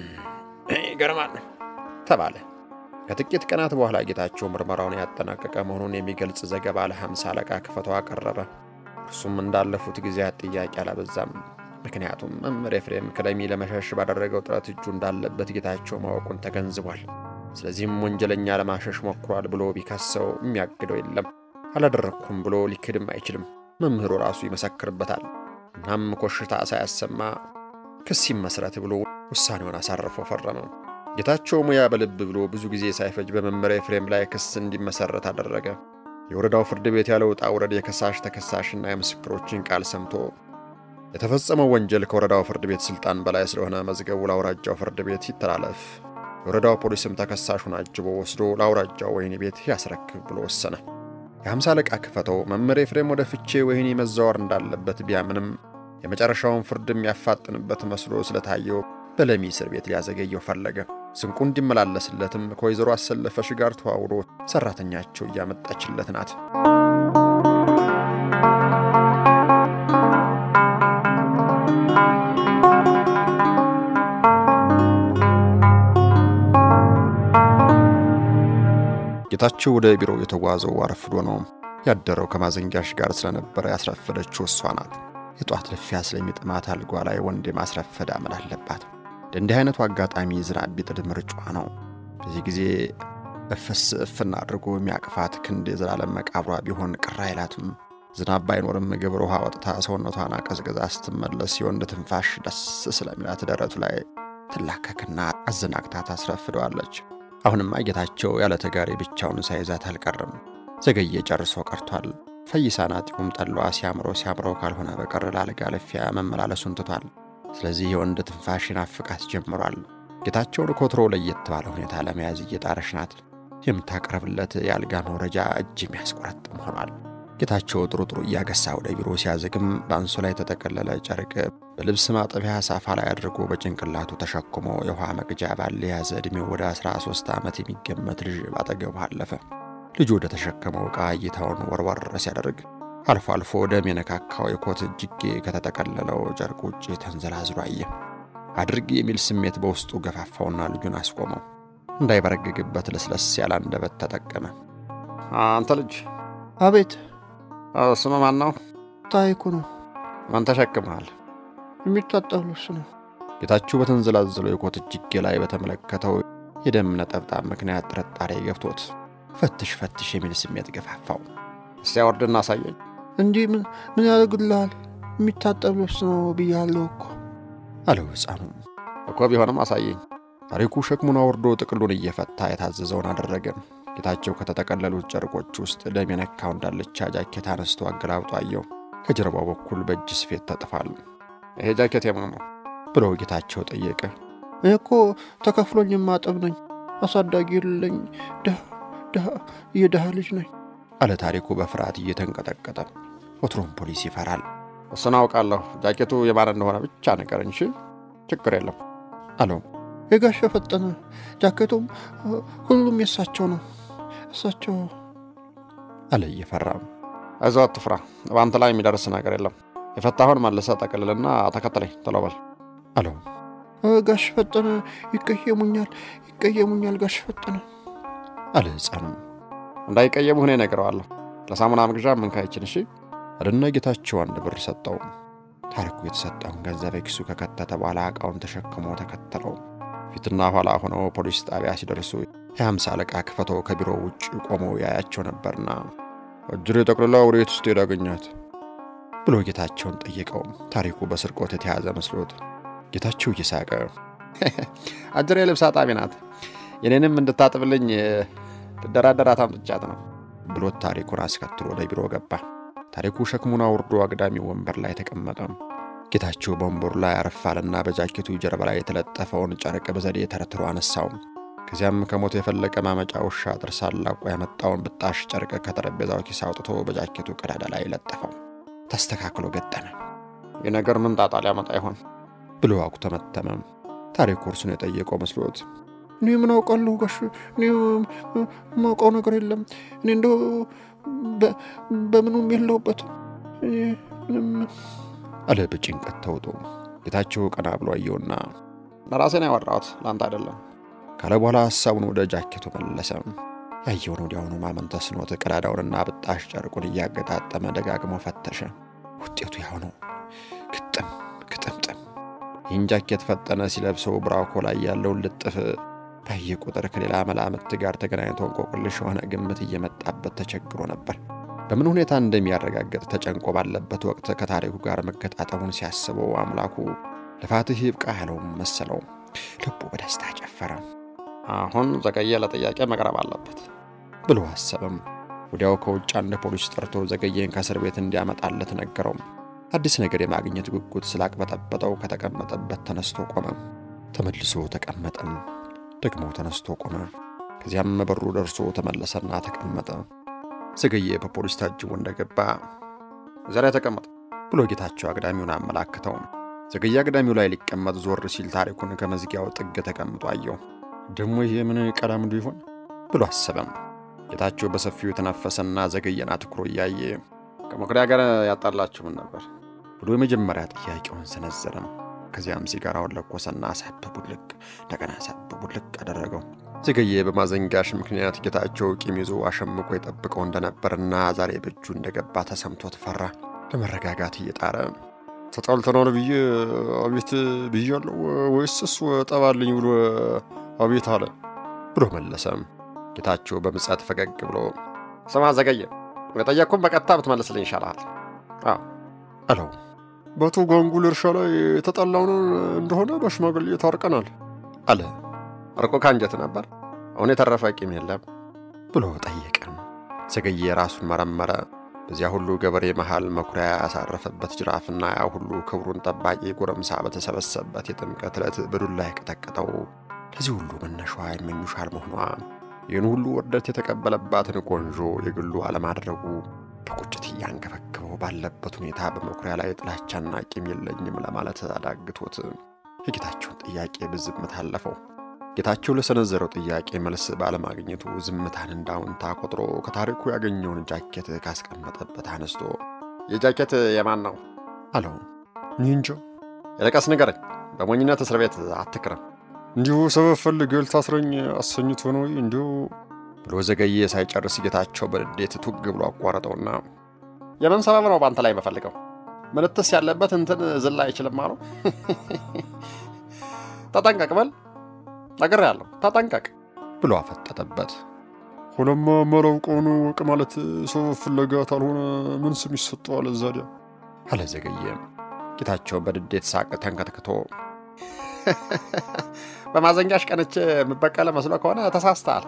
ይገርማል ተባለ። ከጥቂት ቀናት በኋላ ጌታቸው ምርመራውን ያጠናቀቀ መሆኑን የሚገልጽ ዘገባ ለሐምሳ አለቃ ክፈተው አቀረበ። እርሱም እንዳለፉት ጊዜያት ጥያቄ አላበዛም። ምክንያቱም መምህር ኤፍሬም ከለሚ ለመሸሽ ባደረገው ጥረት እጁ እንዳለበት ጌታቸው ማወቁን ተገንዝቧል። ስለዚህም ወንጀለኛ ለማሸሽ ሞክሯል ብሎ ቢከሰው የሚያግደው የለም። አላደረግኩም ብሎ ሊክድም አይችልም። መምህሩ ራሱ ይመሰክርበታል። እናም ኮሽታ ሳያሰማ ክስ ይመስረት ብሎ ውሳኔውን አሳርፎ ፈረመ። ጌታቸው ሙያ በልብ ብሎ ብዙ ጊዜ ሳይፈጅ በመምህር ኤፍሬም ላይ ክስ እንዲመሰረት አደረገ። የወረዳው ፍርድ ቤት ያለ ውጣ ውረድ የከሳሽ ተከሳሽና የምስክሮችን ቃል ሰምቶ የተፈጸመው ወንጀል ከወረዳው ፍርድ ቤት ስልጣን በላይ ስለሆነ መዝገቡ ለአውራጃው ፍርድ ቤት ይተላለፍ፣ የወረዳው ፖሊስም ተከሳሹን አጅቦ ወስዶ ለአውራጃው ወህኒ ቤት ያስረክብ ብሎ ወሰነ። የሐምሳ አለቃ ክፈተው መምህር ኤፍሬም ወደ ፍቼ ወህኒ መዛወር እንዳለበት ቢያምንም የመጨረሻውን ፍርድ የሚያፋጥንበት መስሎ ስለታየው በለሚ እስር ቤት ሊያዘገየው ፈለገ። ስንቁ እንዲመላለስለትም ከወይዘሮ አሰለፈሽ ጋር ተዋውሮ ሰራተኛቸው እያመጣችለት ናት። ጌታቸው ወደ ቢሮው የተጓዘው አረፍዶ ነው። ያደረው ከማዘንጊያሽ ጋር ስለነበረ ያስረፈደችው እሷ ናት። የጧት ልፊያ ስለሚጥማት አልጓ ላይ ወንድ የማስረፈድ አመል አለባት። እንዲህ አይነቱ አጋጣሚ ዝናብ ቢጥድ ምርጫዋ ነው። በዚህ ጊዜ እፍስ እፍና አድርጎ የሚያቅፋት ክንድ የዘላለም መቃብሯ ቢሆን ቅር አይላትም። ዝናብ ባይኖርም ግብር ውሃ ወጥታ ሰውነቷን አቀዝቅዛ ስትመለስ የወንድ ትንፋሽ ደስ ስለሚላት ደረቱ ላይ ትላከክና አዘናግታ ታስረፍደዋለች። አሁንማ ጌታቸው ያለ ተጋሪ ብቻውን ሳይዛት አልቀርም። ዘገየ ጨርሶ ቀርቷል። ፈይሳ ናጢውም ጠላዋ ሲያምረው ሲያምረው ካልሆነ በቀር ላልጋ ልፊያ መመላለሱን ትቷል። ስለዚህ የወንድ ትንፋሽ ናፍቃት ጀምሯል። ጌታቸውን ኮትሮ ለየት ባለ ሁኔታ ለመያዝ እየጣረች ናት። የምታቀርብለት የአልጋ መውረጃ እጅ የሚያስቆረጥም ሆኗል። ጌታቸው ጥሩ ጥሩ እያገሳ ወደ ቢሮ ሲያዘግም በአንሶላ የተጠቀለለ ጨርቅ በልብስ ማጠቢያ ሳፋ ላይ አድርጎ በጭንቅላቱ ተሸክሞ የውሃ መቅጃ ባለ የያዘ ዕድሜው ወደ 13 ዓመት የሚገመት ልጅ ባጠገቡ አለፈ። ልጁ ወደ ተሸከመው ዕቃ እይታውን ወርወር ሲያደርግ አልፎ አልፎ ደም የነካካው የኮት እጅጌ ከተጠቀለለው ጨርቅ ውጭ ተንዘላዝሎ አየ። አድርግ የሚል ስሜት በውስጡ ገፋፋውና ልጁን አስቆመው። እንዳይበረግግበት ለስለስ ያለ አንደበት ተጠቀመ። አንተ ልጅ አቤት። ስም ማን ነው? ታሪኩ ነው። ማን ተሸክመሃል? የሚታጠብ ልብስ ነው። ጌታቸው በተንዘላዘለው የኮት እጅጌ ላይ በተመለከተው የደም ነጠብጣብ ምክንያት ጥርጣሬ ገብቶት ፈትሽ ፈትሽ የሚል ስሜት ገፋፋው። እስቲ አወርድና አሳየኝ። እንዲህ ምን ምን ያደርግልሃል? የሚታጠብ ልብስ ነው ብያለሁ እኮ አለው ሕፃኑ። እኮ ቢሆንም አሳየኝ። ታሪኩ ሸክሙን አውርዶ ጥቅሉን እየፈታ የታዘዘውን አደረገ። ጌታቸው ከተጠቀለሉት ጨርቆች ውስጥ ደም የነካው እንዳለቻ ጃኬት አነስቶ አገላብጦ አየው። ከጀርባው በኩል በእጅ ስፌት ተጥፏል። ይሄ ጃኬት የማን ነው ብሎ ጌታቸው ጠየቀ። እኔ እኮ ተከፍሎኝ የማጠብ ነኝ። አሳዳጊ የለኝ። ድሃ ድሃ የድሃ ልጅ ነኝ አለ ታሪኩ በፍርሃት እየተንቀጠቀጠ። ወትሮም ፖሊስ ይፈራል እሱን አውቃለሁ። ጃኬቱ የማን እንደሆነ ብቻ ንገረኝ እሺ። ችግር የለም አለው። የጋሽ ፈጠነ ጃኬቱም ሁሉም የእሳቸው ነው። እሳቸው አለ እየፈራ። አይዞህ አትፍራ፣ በአንተ ላይ የሚደርስ ነገር የለም። የፈታሁን መልሰህ ጠቅልልና ተከተለኝ ቶሎ በል አለው። ጋሽ ፈጠነ ይቀየሙኛል፣ ይቀየሙኛል ጋሽ ፈጠነ አለ ሕፃኑ። እንዳይቀየሙህ እኔ እነግረዋለሁ። ለሳሙና መግዣ ምንካይችን እሺ። አለና ጌታቸው አንድ ብር ሰጠው። ታሪኩ የተሰጠውን ገንዘብ ኪሱ ከከተተ በኋላ ዕቃውን ተሸክሞ ተከተለው። ፊትና ኋላ ሆነው ፖሊስ ጣቢያ ሲደርሱ የሀምሳ አለቃ ክፈተው ከቢሮ ውጭ ቆመው ያያቸው ነበርና እጅሬ ጠቅልላ ወዴት ስትሄድ አገኛት ብሎ ጌታቸውን ጠየቀው። ታሪኩ በስርቆት የተያዘ መስሎት ጌታቸው እየሳቀ አጅሬ ልብስ አጣቢ ናት፣ የኔንም እንድታጥብልኝ ልደራደራት አምጥቻት ነው ብሎት ታሪኩን አስከትሎ ወደ ቢሮ ገባ። ታሪኩ ሸክሙን አውርዶ አግዳሚ ወንበር ላይ ተቀመጠ። ጌታቸው በወንበሩ ላይ አረፋልና በጃኬቱ ጀርባ ላይ የተለጠፈውን ጨርቅ በዘዴ ተረትሮ አነሳው። ከዚያም ከሞት የፈለቀ ማመጫ ውሻ ጥርስ አላቆ ያመጣውን ብጣሽ ጨርቅ ከጠረጴዛው ኪስ አውጥቶ በጃኬቱ ቀዳዳ ላይ ለጠፈው። ተስተካክሎ ገጠመ። ይህ ነገር ምን ጣጣ ሊያመጣ ይሆን ብሎ አኩተመተመ። ታሪኩ እርሱን የጠየቀው መስሎት እኔ ምን አውቃለሁ ጋሽ፣ እኔ የማውቀው ነገር የለም። እኔ እንደው በምኑም የለሁበትም ምንም አለ በጭንቀት ተውጦ። ጌታቸው ቀና ብሎ አየውና ለራሴ ነው ያወራሁት ለአንተ አይደለም ካለ በኋላ ሐሳቡን ወደ ጃኬቱ መለሰ። ያየውን ወዲያውኑ ማመን ተስኖት ቀዳዳውንና ብጣሽ ጨርቁን እያገጣጠመ ደጋግሞ ፈተሸ። ውጤቱ ያው ነው፣ ግጥም ግጥምጥም። ይህን ጃኬት ፈጠነ ሲለብሰው ብራኮ ላይ ያለውን ልጥፍ ባየ ቁጥር ከሌላ መላምት ጋር ተገናኝቶ እንቆቅልሽ የሆነ ግምት እየመጣበት ተቸግሮ ነበር። በምን ሁኔታ እንደሚያረጋግጥ ተጨንቆ ባለበት ወቅት ከታሪኩ ጋር መገጣጠሙን ሲያስበው አምላኩ ልፋትህ ይብቃ ያለውም መሰለው። ልቡ በደስታ ጨፈረ። አሁን ዘገየ ለጥያቄ መቅረብ አለበት ብሎ አሰበም። ወዲያው ከውጭ አንድ ፖሊስ ጠርቶ ዘገየን ከእስር ቤት እንዲያመጣለት ነገረው። አዲስ ነገር የማግኘት ጉጉት ስላቅበጠበጠው ከተቀመጠበት ተነስቶ ቆመ። ተመልሶ ተቀመጠም። ደግሞ ተነስቶ ቆመ። ከዚያም በሩ ደርሶ ተመለሰና ተቀመጠ። ዘገየ በፖሊስ ታጅቦ እንደገባ እዚያ ላይ ተቀመጥ ብሎ ጌታቸው አግዳሚውን አመላክተው። ዘገየ አግዳሚው ላይ ሊቀመጥ ዞር ሲል ታሪኩን ከመዝጊያው ጥግ ተቀምጦ አየው። ደግሞ ይሄ ምን ቀላምዱ ይሆን ብሎ አሰበም። ጌታቸው በሰፊው የተነፈሰና ዘገየን አትኩሮ እያየ ከመኩሪያ ጋር ያጣላችሁ ምን ነበር ብሎ የመጀመሪያ ጥያቄውን ሰነዘረም። ከዚያም ሲጋራውን ለኮሰና ሳብ ቡልቅ እንደገና ሳብ ቡልቅ አደረገው። ዘገየ በማዘንጋሽ ምክንያት ጌታቸው ቂም ይዞ አሸምቆ የጠብቀው እንደነበርና ዛሬ በእጁ እንደገባ ተሰምቶት ፈራ። ለመረጋጋት እየጣረ ተጣልተናል ብዬ አቤት ብያለሁ ወይስ እሱ ጠባልኝ ብሎ አቤት አለ ብሎ መለሰም። ጌታቸው በምጸት ፈገግ ብሎ ስማ ዘገየ፣ የጠየቅኩም በቀጥታ ብትመልስልኝ ይሻልሃል አለው። በአቶ ጓንጉል እርሻ ላይ የተጣላውን እንደሆነ በሽማግሌ ታርቀናል አለ። እርቆ ከአንጀት ነበር፣ አሁን የተረፈ ቂም የለም ብሎ ጠየቀም። ዘገየ ራሱን መረመረ። በዚያ ሁሉ ገበሬ መሃል መኩሪያ ያሳረፈበት ጅራፍና ያ ሁሉ ክብሩን ጠባቂ ጎረምሳ በተሰበሰበበት የጥምቀት ዕለት በዱላ የቀጠቀጠው ለዚህ ሁሉ መነሻዋ ይመኙሻል መሆኗ ይህን ሁሉ ውርደት የተቀበለባትን ቆንጆ የግሉ አለማድረጉ በቁጭት እያንገበገበው ባለበት ሁኔታ በመኩሪያ ላይ ጥላቻና ቂም የለኝም ለማለት አዳግቶት የጌታቸውን ጥያቄ በዝምታ አለፈው። ጌታቸው ለሰነዘረው ጥያቄ መልስ ባለማግኘቱ ዝምታን እንዳውንታ ቆጥሮ ከታሪኩ ያገኘውን ጃኬት ካስቀመጠበት አነስቶ የጃኬት የማን ነው አለው። እኔ እንጃ። የለቀስ ንገረኝ፣ በሞኝነት እስር ቤት አትክረም እንዲሁ ሰበብ ፈልገህ ልታስረኝ አሰኝቶ ነው እንዲሁ ብሎ ዘገየ ሳይጨርስ ጌታቸው በንዴት ቱግ ብሎ አቋረጠውና የምን ሰበብ ነው በአንተ ላይ የምፈልገው? ምንትስ ያለበት እንትን ዝላ አይችልም አለው። ተጠንቀቅ በል ነግሬሃለሁ፣ ተጠንቀቅ ብሎ አፈጠጠበት። ሆነማ ማላውቀውን ወቅ ማለት ሰበብ ፍለጋ ካልሆነ ምን ስም ይሰጠዋል? እዛዲያ አለ ዘገየ። ጌታቸው በንዴት ሳቅ ተንከትክቶ በማዘንጋሽ ቀንቼ የምበቀለ መስሎ ከሆነ ተሳስተሃል፣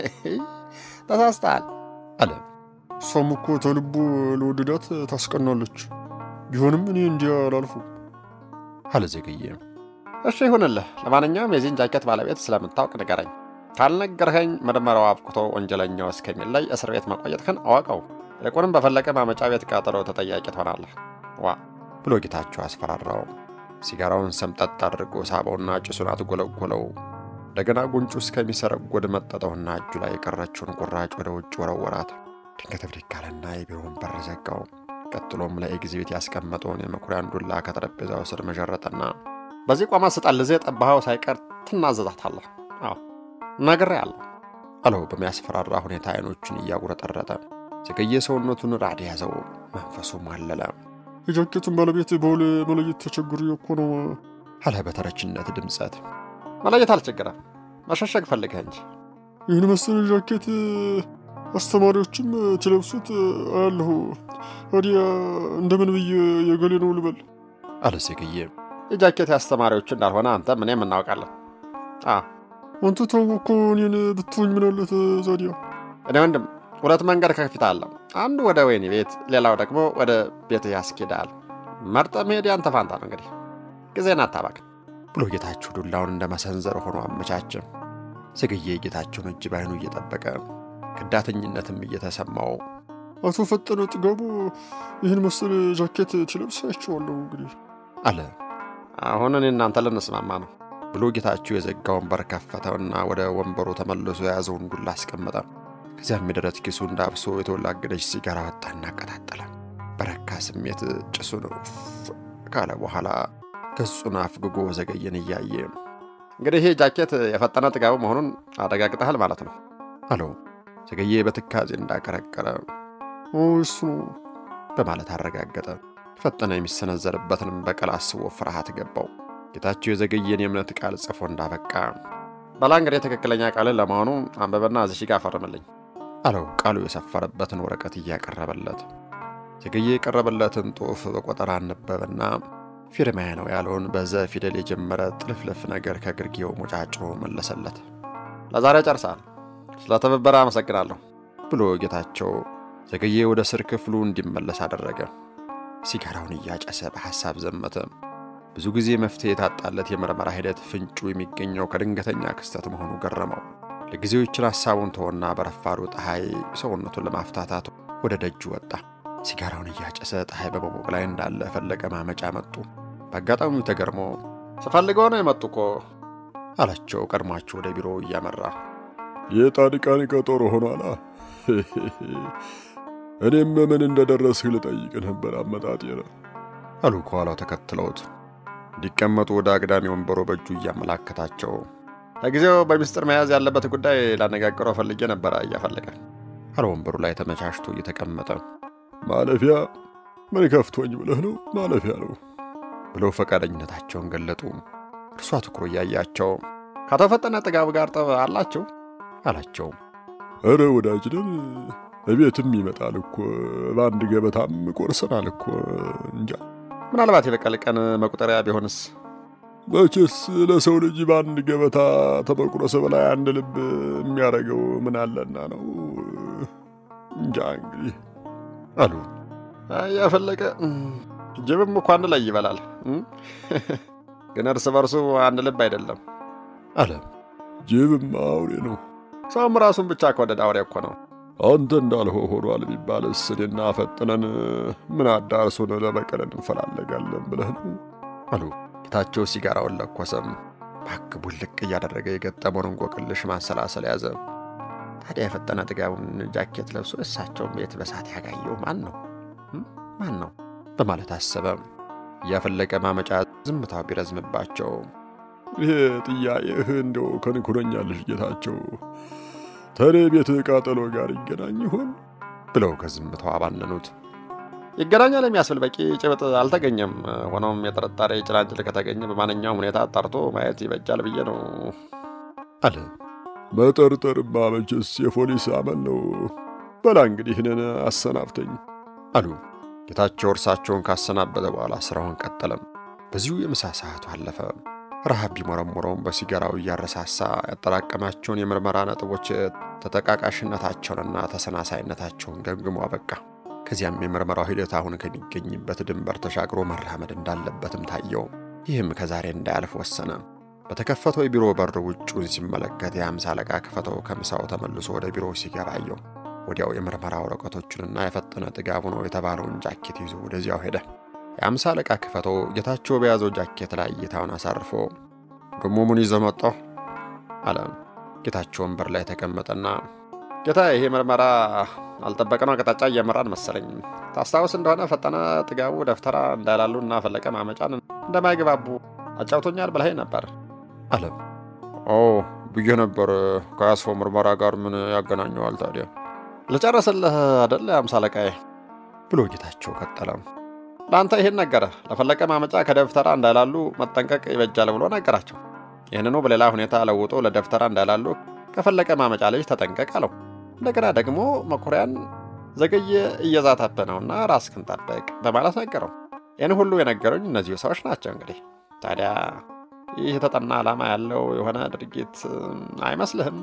ተሳስተሃል አለ። እሷም እኮ ተልቦ ለወደዳት ታስቀናለች። ቢሆንም እኔ እንዲያ አላልፉም አለ ዘገየ። እሺ ይሁንልህ። ለማንኛውም የዚህን ጃኬት ባለቤት ስለምታውቅ ንገረኝ። ካልነገርኸኝ ምርመራው አብቅቶ ወንጀለኛው እስከሚለይ እስር ቤት መቆየትህን አወቀው። ይልቁንም በፈለቀ ማመጫ ቤት ቃጠሎ ተጠያቂ ትሆናለህ። ዋ ብሎ ጌታቸው አስፈራራው። ሲጋራውን ሰምጠጥ አድርጎ ሳበውና ጭሱን አትጎለጎለው። እንደገና ጉንጩ እስከሚሰረጎድ መጠጠውና እጁ ላይ የቀረችውን ቁራጭ ወደ ውጭ ወረወራት። ድንገት ብድግ አለና የቢሮውን በር ዘጋው። ቀጥሎም ለኤግዚቢት ያስቀመጠውን የመኩሪያን ዱላ ከጠረጴዛው ስር መዠረጠና በዚህ ቆማ ስጠልዜ ጠባኸው ሳይቀር ትናዘዛታለህ። አዎ ነግሬሃለሁ አለው በሚያስፈራራ ሁኔታ አይኖቹን እያጉረጠረጠ። ዘገየ ሰውነቱን ራድ ያዘው፣ መንፈሱ ማለለ። የጃኬቱን ባለቤት በውል መለየት ተቸግሬ እኮ ነው አለ በተረችነት ድምፀት። መለየት አልቸገረም፣ መሸሸግ ፈልገህ እንጂ። ይህን መሰል ጃኬት አስተማሪዎችም ትለብሱት አያለሁ። ወዲያ እንደምን ብዬ የገሌ ነው ልበል? አለ ዘገየ። የጃኬት አስተማሪዎቹ እንዳልሆነ አንተም እኔም እናውቃለን። አንተ ተው እኮ እኔን ብትሆኝ ምናለት ዛዲያ። እኔ ወንድም ሁለት መንገድ ከፊት አለ። አንዱ ወደ ወህኒ ቤት፣ ሌላው ደግሞ ወደ ቤት ያስኬዳል። መርጠ መሄድ ያንተ ፋንታ ነው። እንግዲህ ጊዜን አታባክን ብሎ ጌታቸው ዱላውን እንደ መሰንዘር ሆኖ አመቻቸ። ዘገየ ጌታቸውን እጅ ባይኑ እየጠበቀ ከዳተኝነትም እየተሰማው አቶ ፈጠነ ጥጋቡ ይህን መሰል ጃኬት ትለብስ አይቼዋለሁ እንግዲህ አለ። አሁን እኔ እናንተ ልንስማማ ነው ብሎ ጌታቸው የዘጋውን በር ከፈተውና ወደ ወንበሩ ተመልሶ የያዘውን ዱላ አስቀመጠ። ከዚያም የደረት ኪሱ እንዳብሶ የተወላገደች ሲጋራ ወጣና አቀጣጠለ። በረካ ስሜት ጭሱን ኡፍ ካለ በኋላ ገጹን አፍግጎ ዘገየን እያየ እንግዲህ ይህ ጃኬት የፈጠነ ጥጋቡ መሆኑን አረጋግጠሃል ማለት ነው አለው። ዘገየ በትካዜ እንዳቀረቀረ እሱ ነው በማለት አረጋገጠ። ፈጠነ የሚሰነዘርበትንም በቀል አስቦ ፍርሃት ገባው። ጌታቸው የዘገየን የእምነት ቃል ጽፎ እንዳበቃ በላ እንግዲህ ትክክለኛ ቃልን ለመሆኑ አንበበና እዚህ ጋር ፈርምልኝ አለው። ቃሉ የሰፈረበትን ወረቀት እያቀረበለት ዘገየ የቀረበለትን ጽሑፍ በቆጠራ አነበበና ፊርማዬ ነው ያለውን በዘ ፊደል የጀመረ ጥልፍልፍ ነገር ከግርጌው ሞጫጮ መለሰለት። ለዛሬ ጨርሳል፣ ስለ ትብብር አመሰግናለሁ ብሎ ጌታቸው ዘገየ ወደ ስር ክፍሉ እንዲመለስ አደረገ። ሲጋራውን እያጨሰ በሐሳብ ዘመተ። ብዙ ጊዜ መፍትሄ የታጣለት የምርመራ ሂደት ፍንጩ የሚገኘው ከድንገተኛ ክስተት መሆኑ ገረመው። ለጊዜው ይችን ሐሳቡን ተወና በረፋዱ ፀሐይ ሰውነቱን ለማፍታታት ወደ ደጁ ወጣ። ሲጋራውን እያጨሰ ፀሐይ በመሞቅ ላይ እንዳለ ፈለቀ ማመጫ መጡ። በአጋጣሚው ተገርሞ ስፈልገው ነው የመጡ እኮ አላቸው። ቀድሟቸው ወደ ቢሮ እያመራ የጻድቃን ቀጠሮ ሆኗላ። እኔም ምን እንደደረስህ ልጠይቅ ነበር አመጣጤ ነው አሉ ከኋላው ተከትለውት እንዲቀመጡ ወደ አግዳሚ ወንበሮ በእጁ እያመላከታቸው ለጊዜው በሚስጥር መያዝ ያለበት ጉዳይ ላነጋግረው ፈልጌ ነበረ እያፈለቀ አለ ወንበሩ ላይ ተመቻችቶ እየተቀመጠ ማለፊያ ምን ከፍቶኝ ብለህ ነው? ማለፊያ ነው ብለው ፈቃደኝነታቸውን ገለጡ። እርሷ ትኩሮ እያያቸው ከአቶ ፈጠነ ጥጋብ ጋር ጠብ አላቸው አላቸው። እረ ወዳጅ ነን፣ እቤትም ይመጣል እኮ በአንድ ገበታም ቆርሰናል እኮ እንጃ። ምናልባት የበቀል ቀን መቁጠሪያ ቢሆንስ? መቼስ ለሰው ልጅ በአንድ ገበታ ተመቁረስ በላይ አንድ ልብ የሚያደርገው ምን አለና ነው? እንጃ እንግዲህ አሉ ያፈለቀ ጅብም እኮ አንድ ላይ ይበላል፣ ግን እርስ በርሱ አንድ ልብ አይደለም አለ። ጅብም አውሬ ነው። ሰውም ራሱን ብቻ ከወደደ አውሬ እኮ ነው። አንተ እንዳልኸው ሆኗል ቢባልስ እኔና ፈጥነን ምን አዳርሶን ለበቀል እንፈላለጋለን ብለህ ነው አሉ። ጌታቸው ሲጋራውን ለኮሰም። ባክ ቡልቅ እያደረገ የገጠመውን እንቆቅልሽ ማሰላሰል ያዘ። ታዲያ የፈጠነ ጥጋቡን ጃኬት ለብሶ እሳቸውን ቤት በሳት ያጋየው ማን ነው? ማን ነው በማለት አሰበ። እያፈለቀ ማመጫ ዝምታው ቢረዝምባቸው ይሄ ጥያቄህ እንደው ከንኩረኛልሽ ጌታቸው ተኔ ቤት ቃጠሎ ጋር ይገናኝ ይሆን ብለው ከዝምታው አባነኑት። ይገናኛል የሚያስብል በቂ ጭብጥ አልተገኘም። ሆኖም የጥርጣሬ ጭላንጭል ከተገኘ በማንኛውም ሁኔታ አጣርቶ ማየት ይበጃል ብዬ ነው አለ። መጠርጠርማ መቼስ የፖሊስ አመል ነው። በላ እንግዲህ እኔን አሰናብተኝ አሉ። ጌታቸው እርሳቸውን ካሰናበተ በኋላ ስራውን ቀጠለም። በዚሁ የምሳ ሰዓቱ አለፈ። ረሃብ ቢሞረሞረውም በሲጋራው እያረሳሳ ያጠራቀማቸውን የምርመራ ነጥቦች ተጠቃቃሽነታቸውንና ተሰናሳይነታቸውን ገምግሞ አበቃ። ከዚያም የምርመራው ሂደት አሁን ከሚገኝበት ድንበር ተሻግሮ መራመድ እንዳለበትም ታየው። ይህም ከዛሬ እንዳያልፍ ወሰነ። በተከፈተው የቢሮ በር ውጩን ሲመለከት የአምሳ አለቃ ክፈተው ከምሳው ተመልሶ ወደ ቢሮ ሲገባ አየው። ወዲያው የምርመራ ወረቀቶቹንና የፈጠነ ጥጋቡ ነው የተባለውን ጃኬት ይዞ ወደዚያው ሄደ። የአምሳ አለቃ ክፈተው ጌታቸው በያዘው ጃኬት ላይ እይታውን አሳርፎ ደሞ ምን ይዘህ መጣህ አለ። ጌታቸው ወንበር ላይ ተቀመጠና ጌታ፣ ይሄ ምርመራ አልጠበቅነው አቅጣጫ እየመራን መሰለኝ። ታስታውስ እንደሆነ ፈጠነ ጥጋቡ ደፍተራ እንዳላሉ እና ፈለቀ ማመጫን እንደማይግባቡ አጫውቶኛል ብለኸኝ ነበር አለ። ኦ ብዬ ነበር። ከያስፈው ምርመራ ጋር ምን ያገናኘዋል ታዲያ? ልጨርስልህ አደለ አምሳ አለቃዬ ብሎ ጌታቸው ቀጠለ። ለአንተ ይህን ነገረ ለፈለቀ ማመጫ ከደብተራ እንዳይላሉ መጠንቀቅ ይበጃል ብሎ ነገራቸው። ይህንኑ በሌላ ሁኔታ ለውጦ ለደብተራ እንዳይላሉ ከፈለቀ ማመጫ ልጅ ተጠንቀቅ አለው። እንደገና ደግሞ መኩሪያን ዘገየ እየዛተብህ ነውና ራስህን ጠብቅ በማለት ነገረው። ይህን ሁሉ የነገሩኝ እነዚሁ ሰዎች ናቸው። እንግዲህ ታዲያ ይህ የተጠና ዓላማ ያለው የሆነ ድርጊት አይመስልህም?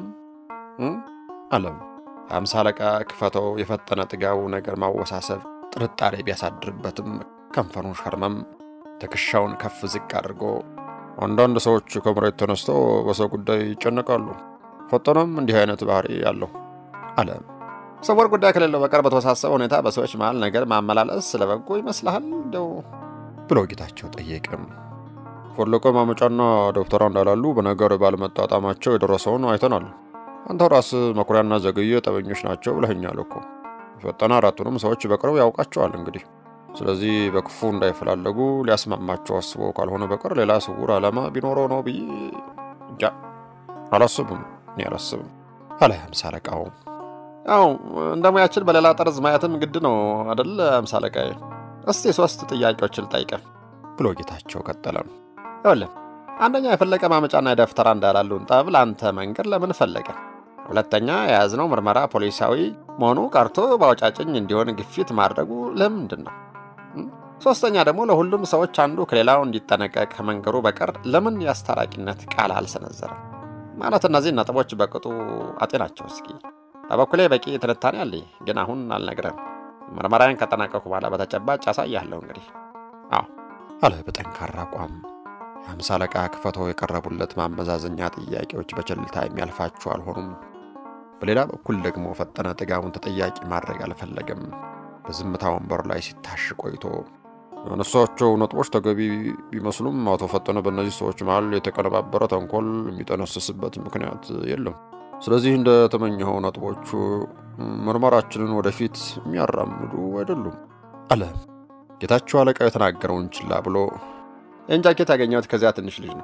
አለም አምሳ አለቃ ክፈተው የፈጠነ ጥጋቡ ነገር ማወሳሰብ ጥርጣሬ ቢያሳድርበትም ከንፈሩን ሸርመም ትከሻውን ከፍ ዝቅ አድርጎ አንዳንድ ሰዎች ከመሬት ተነስተው በሰው ጉዳይ ይጨነቃሉ። ፈጠነም እንዲህ አይነት ባህሪ አለው አለ። ስውር ጉዳይ ከሌለው በቀር በተወሳሰበ ሁኔታ በሰዎች መሃል ነገር ማመላለስ ስለበጎ ይመስልሃል እንደው ብሎ ጌታቸው ጠየቅም። ፈለቀ ማመጫና ዶክተራ እንዳላሉ በነገር ባለመጣጣማቸው የደረሰውን አይተናል። አንተ ራስ መኩሪያና ዘገየ ጠበኞች ናቸው ብለኸኛል እኮ። ፈጠነ አራቱንም ሰዎች በቅርብ ያውቃቸዋል። እንግዲህ ስለዚህ በክፉ እንዳይፈላለጉ ሊያስማማቸው አስቦ ካልሆነ በቀር ሌላ ስውር ዓላማ ቢኖረው ነው ብዬ እንጃ አላስብም። እኔ አላስብም አለ አምሳ አለቃው። ያው እንደ ሙያችን በሌላ ጠርዝ ማየትም ግድ ነው አደለ አምሳ አለቃዬ? እስቲ ሶስት ጥያቄዎችን ልጠይቅህ ብሎ ጌታቸው ቀጠለ። ይኸውልህ አንደኛ የፈለቀ ማመጫና የደፍተራ እንዳላሉን ጠብ ለአንተ መንገድ ለምን ፈለገ? ሁለተኛ የያዝነው ምርመራ ፖሊሳዊ መሆኑ ቀርቶ በአውጫጭኝ እንዲሆን ግፊት ማድረጉ ለምንድን ነው? ሶስተኛ ደግሞ ለሁሉም ሰዎች አንዱ ከሌላው እንዲጠነቀቅ ከመንገሩ በቀር ለምን የአስታራቂነት ቃል አልሰነዘረም? ማለት እነዚህ ነጥቦች በቅጡ አጤናቸው እስኪ። በበኩሌ በቂ ትንታኔ አለኝ፣ ግን አሁን አልነግረም። ምርመራዬን ከጠናቀኩ በኋላ በተጨባጭ ያሳያለሁ። እንግዲህ አዎ አለ በጠንካራ አቋም። የአምሳ አለቃ ክፈተው የቀረቡለት ማመዛዘኛ ጥያቄዎች በቸልታ የሚያልፋቸው አልሆኑም። በሌላ በኩል ደግሞ ፈጠነ ጥጋቡን ተጠያቂ ማድረግ አልፈለገም። በዝምታ ወንበሩ ላይ ሲታሽ ቆይቶ ያነሷቸው ነጥቦች ተገቢ ቢመስሉም አቶ ፈጠነ በእነዚህ ሰዎች መሃል የተቀነባበረ ተንኮል የሚጠነስስበት ምክንያት የለም። ስለዚህ እንደ ተመኘኸው ነጥቦቹ ምርመራችንን ወደፊት የሚያራምዱ አይደሉም አለ። ጌታቸው አለቃው የተናገረውን ችላ ብሎ ይህን ጃኬት ያገኘሁት ከዚያ ትንሽ ልጅ ነው።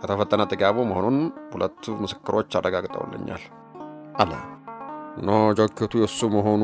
ከተፈጠነ ጥጋቡ መሆኑን ሁለቱ ምስክሮች አረጋግጠውልኛል አለ። እና ጃኬቱ የእሱ መሆኑ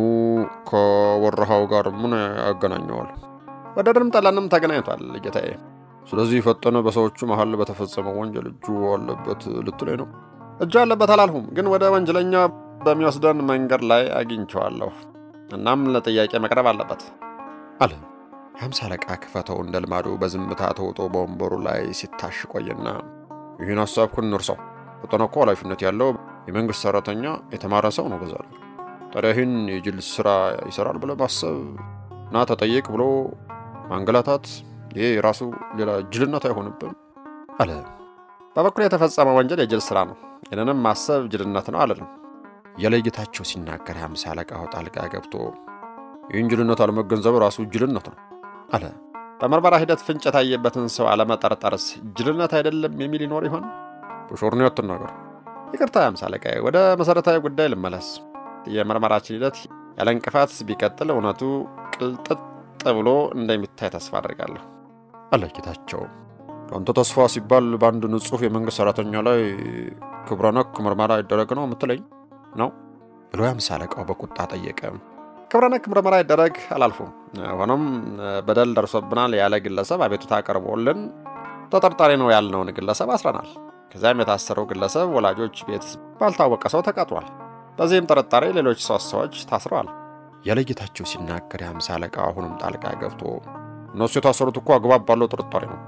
ከወረሃው ጋር ምን ያገናኘዋል? ወደድንም ጠላንም ተገናኝቷል ጌታዬ። ስለዚህ ፈጠነ በሰዎቹ መሀል በተፈጸመው ወንጀል እጁ አለበት ልትለኝ ነው? እጁ አለበት አላልሁም፣ ግን ወደ ወንጀለኛ በሚወስደን መንገድ ላይ አግኝቸዋለሁ። እናም ለጥያቄ መቅረብ አለበት አለ። የሀምሳ አለቃ ክፈተው እንደ ልማዱ በዝምታ ተውጦ በወንበሩ ላይ ሲታሽ ቆየና ይህን ሀሳብኩን እንርሳው። ፈጠነ እኮ ኃላፊነት ያለው የመንግሥት ሠራተኛ የተማረ ሰው ነው። በዛ ላይ ታዲያ ይህን የጅል ሥራ ይሠራል ብለህ ማሰብ እና ተጠየቅ ብሎ ማንገላታት ይሄ የራሱ ሌላ ጅልነት አይሆንብም አለ። በበኩል የተፈጸመ ወንጀል የጅል ሥራ ነው። ይህንንም ማሰብ ጅልነት ነው አለንም። የለይታቸው ሲናገር የሀምሳ አለቃው ጣልቃ ገብቶ ይህን ጅልነት አለመገንዘብ ራሱ ጅልነት ነው አለ። በምርመራ ሂደት ፍንጭ የታየበትን ሰው አለመጠርጠርስ ጅልነት አይደለም የሚል ይኖር ይሆን? በሾርኔ አትናገር። ይቅርታ የሀምሳ አለቃዬ፣ ወደ መሠረታዊ ጉዳይ ልመለስ። የምርመራችን ሂደት ያለ እንቅፋት ቢቀጥል እውነቱ ቅልጥጥ ብሎ እንደሚታይ ተስፋ አድርጋለሁ አለ ጌታቸው። ለአንተ ተስፋ ሲባል በአንድ ንጹሕ የመንግሥት ሠራተኛ ላይ ክብረ ነክ ምርመራ ይደረግ ነው የምትለኝ ነው ብሎ የሀምሳ አለቃው በቁጣ ጠየቀ። ክብረ ነክ ምርመራ ይደረግ አላልፉም። ሆኖም በደል ደርሶብናል ያለ ግለሰብ አቤቱታ ቀርቦልን ተጠርጣሪ ነው ያልነውን ግለሰብ አስረናል። ከዚያም የታሰረው ግለሰብ ወላጆች ቤት ባልታወቀ ሰው ተቀጥሯል። በዚህም ጥርጣሬ ሌሎች ሶስት ሰዎች ታስረዋል። የለጌታቸው ሲናገር የሀምሳ አለቃ አሁንም ጣልቃ ገብቶ እነሱ የታሰሩት እኮ አግባብ ባለው ጥርጣሬ ነው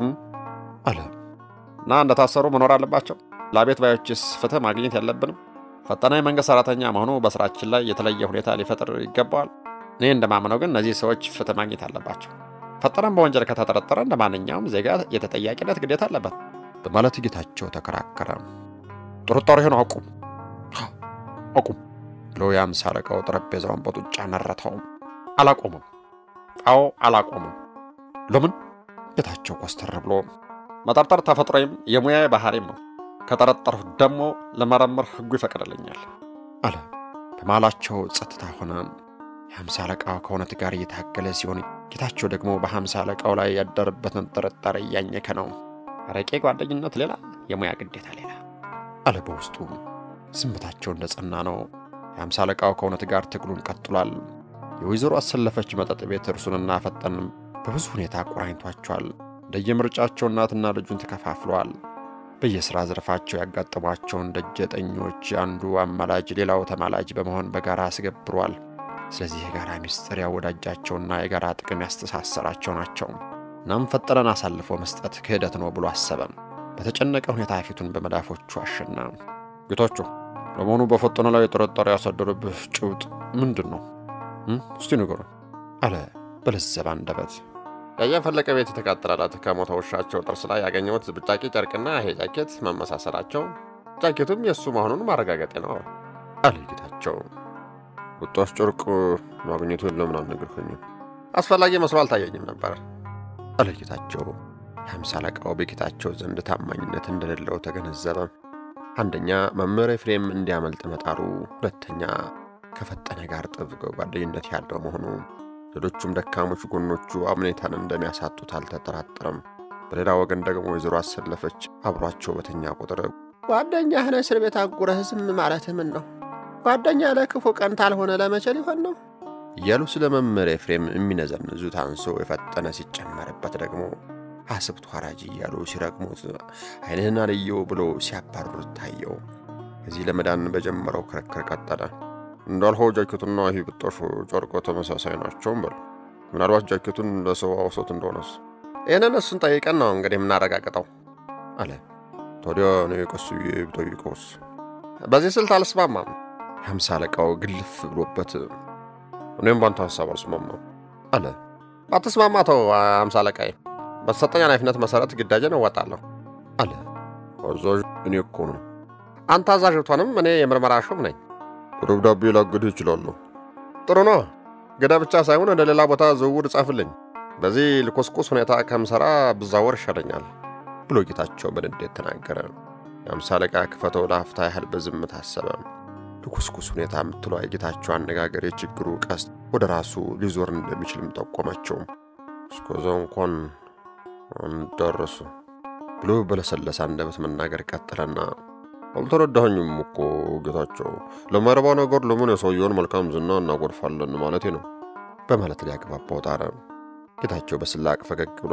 አለ እና እንደታሰሩ መኖር አለባቸው። ለአቤት ባዮችስ ፍትህ ማግኘት ያለብንም ፈጠነ የመንግሥት ሠራተኛ መሆኑ በሥራችን ላይ የተለየ ሁኔታ ሊፈጥር ይገባዋል። እኔ እንደማምነው ግን እነዚህ ሰዎች ፍትህ ማግኘት አለባቸው። ፈጠነም በወንጀል ከተጠረጠረ እንደ ማንኛውም ዜጋ የተጠያቂነት ግዴታ አለበት በማለት ጌታቸው ተከራከረ። ጥርጣሬህን አቁም አቁም ብሎ የአምሳ አለቃው ጠረጴዛውን በጡጫ ነረተው። አላቆምም። አዎ አላቆምም። ለምን? ጌታቸው ኮስተር ብሎ መጠርጠር ተፈጥሮዬም የሙያ ባህሪም ነው። ከጠረጠርሁ ደግሞ ለመረመር ሕጉ ይፈቅድልኛል አለ። በመሃላቸው ጸጥታ ሆነ። የሀምሳ አለቃው ከእውነት ጋር እየታገለ ሲሆን፣ ጌታቸው ደግሞ በሀምሳ አለቃው ላይ ያደረበትን ጥርጣሬ እያኘከ ነው። አረቄ ጓደኝነት ሌላ፣ የሙያ ግዴታ ሌላ አለ በውስጡ። ዝምታቸው እንደ ጸና ነው። የሀምሳ አለቃው ከእውነት ጋር ትግሉን ቀጥሏል። የወይዘሮ አሰለፈች መጠጥ ቤት እርሱንና ፈጠንም በብዙ ሁኔታ አቆራኝቷቸዋል። እንደየምርጫቸው እናትና ልጁን ተከፋፍለዋል። በየሥራ ዘርፋቸው ያጋጠሟቸውን ደጀጠኞች አንዱ አማላጅ ሌላው ተማላጅ በመሆን በጋራ አስገብሯል። ስለዚህ የጋራ ምስጢር ያወዳጃቸውና የጋራ ጥቅም ያስተሳሰራቸው ናቸው። እናም ፈጠነን አሳልፎ መስጠት ክህደት ነው ብሎ አሰበም። በተጨነቀ ሁኔታ ፊቱን በመዳፎቹ አሸና። ጌታቸው፣ ለመሆኑ በፈጠነ ላይ ጥርጣሬ ያሳደረብህ ጭብጥ ምንድን ነው? እስቲ ንገሩን አለ በለዘበ አንደበት። ያየፈለቀ ቤት የተቃጠለላት ከሞተ ውሻቸው ጥርስ ላይ ያገኘሁት ብጫቂ ጨርቅና ይሄ ጃኬት መመሳሰላቸው፣ ጃኬቱም የእሱ መሆኑን ማረጋገጤ ነው አለ ጌታቸው። ወጣት ጨርቅ ማግኘቱን ለምን አልነገርከኝም? አስፈላጊ መስሎ አልታየኝም ነበር አለ ጌታቸው። የሀምሳ አለቃው በጌታቸው ዘንድ ታማኝነት እንደሌለው ተገነዘበ። አንደኛ መምህር ኤፍሬም እንዲያመልጥ መጣሩ፣ ሁለተኛ ከፈጠነ ጋር ጥብቅ ጓደኝነት ያለው መሆኑ ሌሎቹም ደካሞች ጎኖቹ አምኔታን እንደሚያሳጡት አልተጠራጠረም። በሌላ ወገን ደግሞ ወይዘሮ አሰለፈች አብሯቸው በተኛ ቁጥር ጓደኛህን እስር ቤት አጉረህ ዝም ማለት ምን ነው? ጓደኛ ለክፉ ቀን ታልሆነ ለመቼ ሊሆን ነው? እያሉ ስለ መምህር ኤፍሬም የሚነዘንዙት አንሶ የፈጠነ ሲጨመርበት ደግሞ አስብቶ ሐራጅ እያሉ ሲረግሙት ዓይንህን አልየው ብሎ ሲያባርሩት ታየው። ከዚህ ለመዳን በጀመረው ክርክር ቀጠለ። እንዳልኸው ጃኬቱና ይህ ብጣሹ ጨርቆ ተመሳሳይ ናቸውም በሉ። ምናልባት ጃኬቱን ለሰው አውሶት እንደሆነስ ይህንን እሱን ጠይቀን ነው እንግዲህ የምናረጋግጠው አለ። ታዲያ እኔ ቀስ ብዬ ብጠይቀውስ? በዚህ ስልት አልስማማም። የሀምሳ አለቃው ግልፍ ብሎበት እኔም ባንተ ሀሳብ አልስማማም አለ። ባትስማማ ተው ሀምሳ አለቃዬ፣ በተሰጠኝ ኃላፊነት መሰረት ግዳጄን እወጣለሁ አለ። አዛዥ እኔ እኮ ነው። አንተ አዛዥ ብትሆንም እኔ የምርመራ ሹም ነኝ። በደብዳቤ ላግድህ እችላለሁ። ጥሩ ነው። ግዳ ብቻ ሳይሆን ወደ ሌላ ቦታ ዝውውር ጻፍልኝ። በዚህ ልኮስኮስ ሁኔታ ከምሠራ ብዛወር ይሻለኛል ብሎ ጌታቸው በንዴት ተናገረ። የአምሳ አለቃ ክፈተው ለአፍታ ያህል በዝምታ አሰበ። ልኮስኮስ ሁኔታ የምትለው የጌታቸው አነጋገር የችግሩ ቀስት ወደ ራሱ ሊዞር እንደሚችልም ጠቆመችው። እስከዛው እንኳን እንደረሱ ብሎ በለሰለሰ አንደበት መናገር ቀጠለና አልተረዳኸኝም እኮ ጌታቸው፣ ለማይረባ ነገር ለምን የሰውየውን መልካም ዝና እናጎድፋለን ማለቴ ነው በማለት ሊያግባባው ጣረ። ጌታቸው በስላቅ ፈገግ ብሎ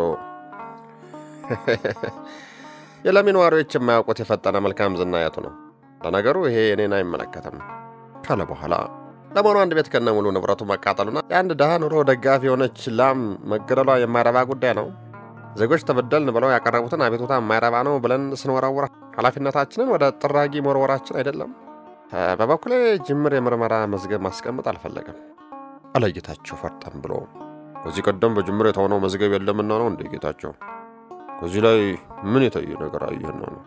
የለሚ ነዋሪዎች የማያውቁት የፈጠነ መልካም ዝና የቱ ነው? ለነገሩ ይሄ እኔን አይመለከትም ካለ በኋላ ለመሆኑ አንድ ቤት ከነ ሙሉ ንብረቱ መቃጠሉና የአንድ ድሃ ኑሮ ደጋፊ የሆነች ላም መገደሏ የማይረባ ጉዳይ ነው? ዜጎች ተበደልን ብለው ያቀረቡትን አቤቱታ የማይረባ ነው ብለን ስንወረውር ኃላፊነታችንን ወደ ጥራጊ መወርወራችን አይደለም? በበኩሌ ጅምር የምርመራ መዝገብ ማስቀመጥ አልፈለግም አለ ጌታቸው ፈርጠም ብሎ። ከዚህ ቀደም በጅምር የተሆነው መዝገብ የለምና ነው እንደ ጌታቸው ከዚህ ላይ ምን የተየ ነገር አየህና ነው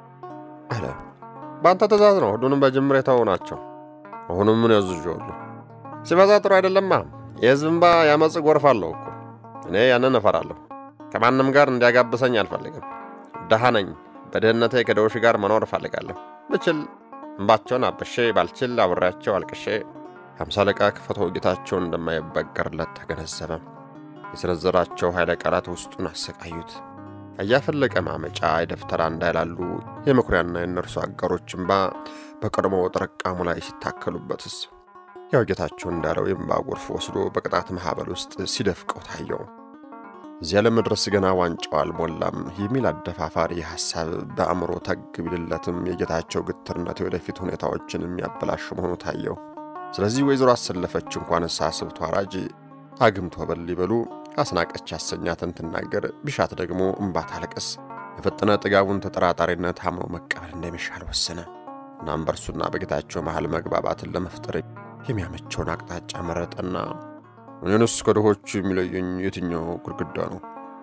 አለ። በአንተ ትእዛዝ ነው ሁሉንም በጅምር የተው ናቸው። አሁንም ምን ያዝዣለሁ? ሲበዛ ጥሩ አይደለማ። የሕዝብ እንባ ያመፅ ጎርፍ አለው እኮ። እኔ ያንን እፈራለሁ። ከማንም ጋር እንዲያጋብሰኝ አልፈልግም። ድሃ ነኝ። በድህነቴ ከደውሽ ጋር መኖር እፈልጋለሁ። ብችል እንባቸውን አብሼ፣ ባልችል አብሬያቸው አልቅሼ። ሃምሳ አለቃ ክፈተው ጌታቸውን እንደማይበገርለት ተገነዘበ። የሰነዘራቸው ኃይለ ቃላት ውስጡን አሰቃዩት። እያፈለቀ ማመጫ የደብተራ እንዳይላሉ የመኩሪያና የእነርሱ አጋሮች እንባ በቀድሞ ጥርቃሙ ላይ ሲታከሉበትስ ያው ጌታቸው እንዳለው የእንባ ጎርፍ ወስዶ በቅጣት ማኅበል ውስጥ ሲደፍቀው ታየው። እዚያ ለመድረስ ገና ዋንጫው አልሞላም የሚል አደፋፋሪ ሐሳብ በአእምሮ ተግ ቢልለትም የጌታቸው ግትርነት የወደፊት ሁኔታዎችን የሚያበላሽ መሆኑ ታየው። ስለዚህ ወይዘሮ አሰለፈች እንኳን ሳስብቶ አራጅ አግምቶ በል ሊበሉ አስናቀች ያሰኛትን ትናገር ቢሻት ደግሞ እምባ ታልቅስ የፈጠነ ጥጋቡን ተጠራጣሪነት አምኖ መቀበል እንደሚሻል ወሰነ። እናም በእርሱና በጌታቸው መሃል መግባባትን ለመፍጠር የሚያመቸውን አቅጣጫ መረጠና እኔንስ ከድሆቹ የሚለየኝ የትኛው ግድግዳ ነው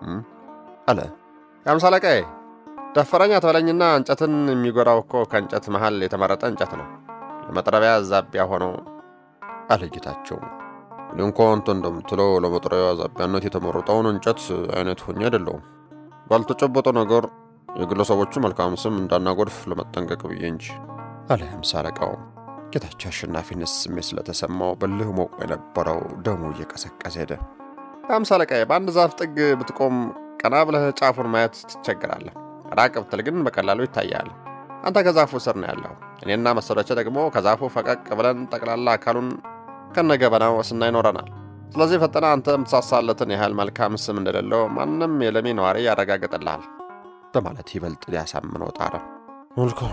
አለ። የአምሳ አለቃዬ ደፈረኛ ተበለኝና እንጨትን የሚጎራው እኮ ከእንጨት መሃል የተመረጠ እንጨት ነው፣ ለመጥረቢያ ዛቢያ ሆነው አለ ጌታቸው። እኔ እንኳ አንተ እንደምትለው ለመጥረቢያ ዛቢያነት የተመረጠውን እንጨት አይነት ሆኜ አይደለሁም። ባልተጨበጠ ነገር የግለሰቦቹ መልካም ስም እንዳናጎድፍ ለመጠንቀቅ ብዬ እንጂ አለ ሃምሳ አለቃው። ጌታቸው አሸናፊነት ስሜት ስለተሰማው በልህ ሞቆ የነበረው ደሙ እየቀሰቀሰ ሄደ። ሃምሳ አለቃዬ በአንድ ዛፍ ጥግ ብትቆም ቀና ብለህ ጫፉን ማየት ትቸግራለህ። ራቅ ብትል ግን በቀላሉ ይታያል። አንተ ከዛፉ ስር ነው ያለው። እኔና መሰሎቼ ደግሞ ከዛፉ ፈቀቅ ብለን ጠቅላላ አካሉን ከነገበናው ስናይ ኖረናል። ስለዚህ ፈጠነ አንተ የምትሳሳለትን ያህል መልካም ስም እንደሌለው ማንም የለሚ ነዋሪ ያረጋግጥልሃል በማለት ይበልጥ ሊያሳምነው ጣረ። መልካም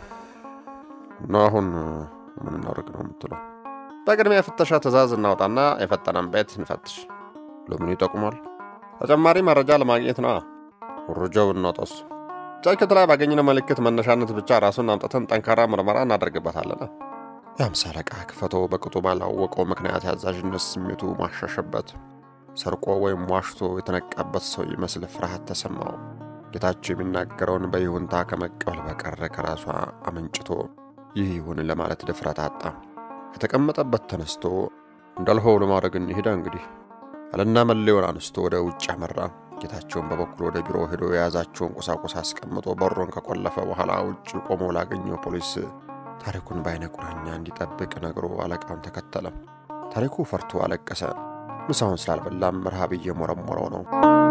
እና አሁን ምን እናደርግ ነው የምትለው? በቅድሚያ የፍተሻ ትእዛዝ እናውጣና የፈጠነን ቤት እንፈትሽ። ለምኑ ይጠቁማል? ተጨማሪ መረጃ ለማግኘት ነዋ። መረጃው እናውጣስ? ጃኬት ላይ ባገኘነው ምልክት መነሻነት ብቻ ራሱን አምጥተን ጠንካራ ምርመራ እናደርግበታለን። የአምሳ አለቃ ክፈቶ በቅጡ ባላወቀው ምክንያት ያዛዥነት ስሜቱ ማሻሸበት። ሰርቆ ወይም ዋሽቶ የተነቃበት ሰው ይመስል ፍርሃት ተሰማው። ጌታቸው የሚናገረውን በይሁንታ ከመቀበል በቀረ ከራሷ አመንጭቶ ይህ ይሁን ለማለት ድፍረት አጣ። ከተቀመጠበት ተነስቶ እንዳልኸው ለማድረግ እንሂዳ እንግዲህ አለና መለዮን አንስቶ ወደ ውጭ አመራ። ጌታቸውን በበኩል ወደ ቢሮ ሄዶ የያዛቸውን ቁሳቁስ አስቀምጦ በሮን ከቆለፈ በኋላ ውጭ ቆሞ ላገኘው ፖሊስ ታሪኩን በአይነ ቁራኛ እንዲጠብቅ ነግሮ አለቃውን ተከተለ። ታሪኩ ፈርቶ አለቀሰ። ምሳውን ስላልበላም ረሃብ እየሞረሞረው ነው።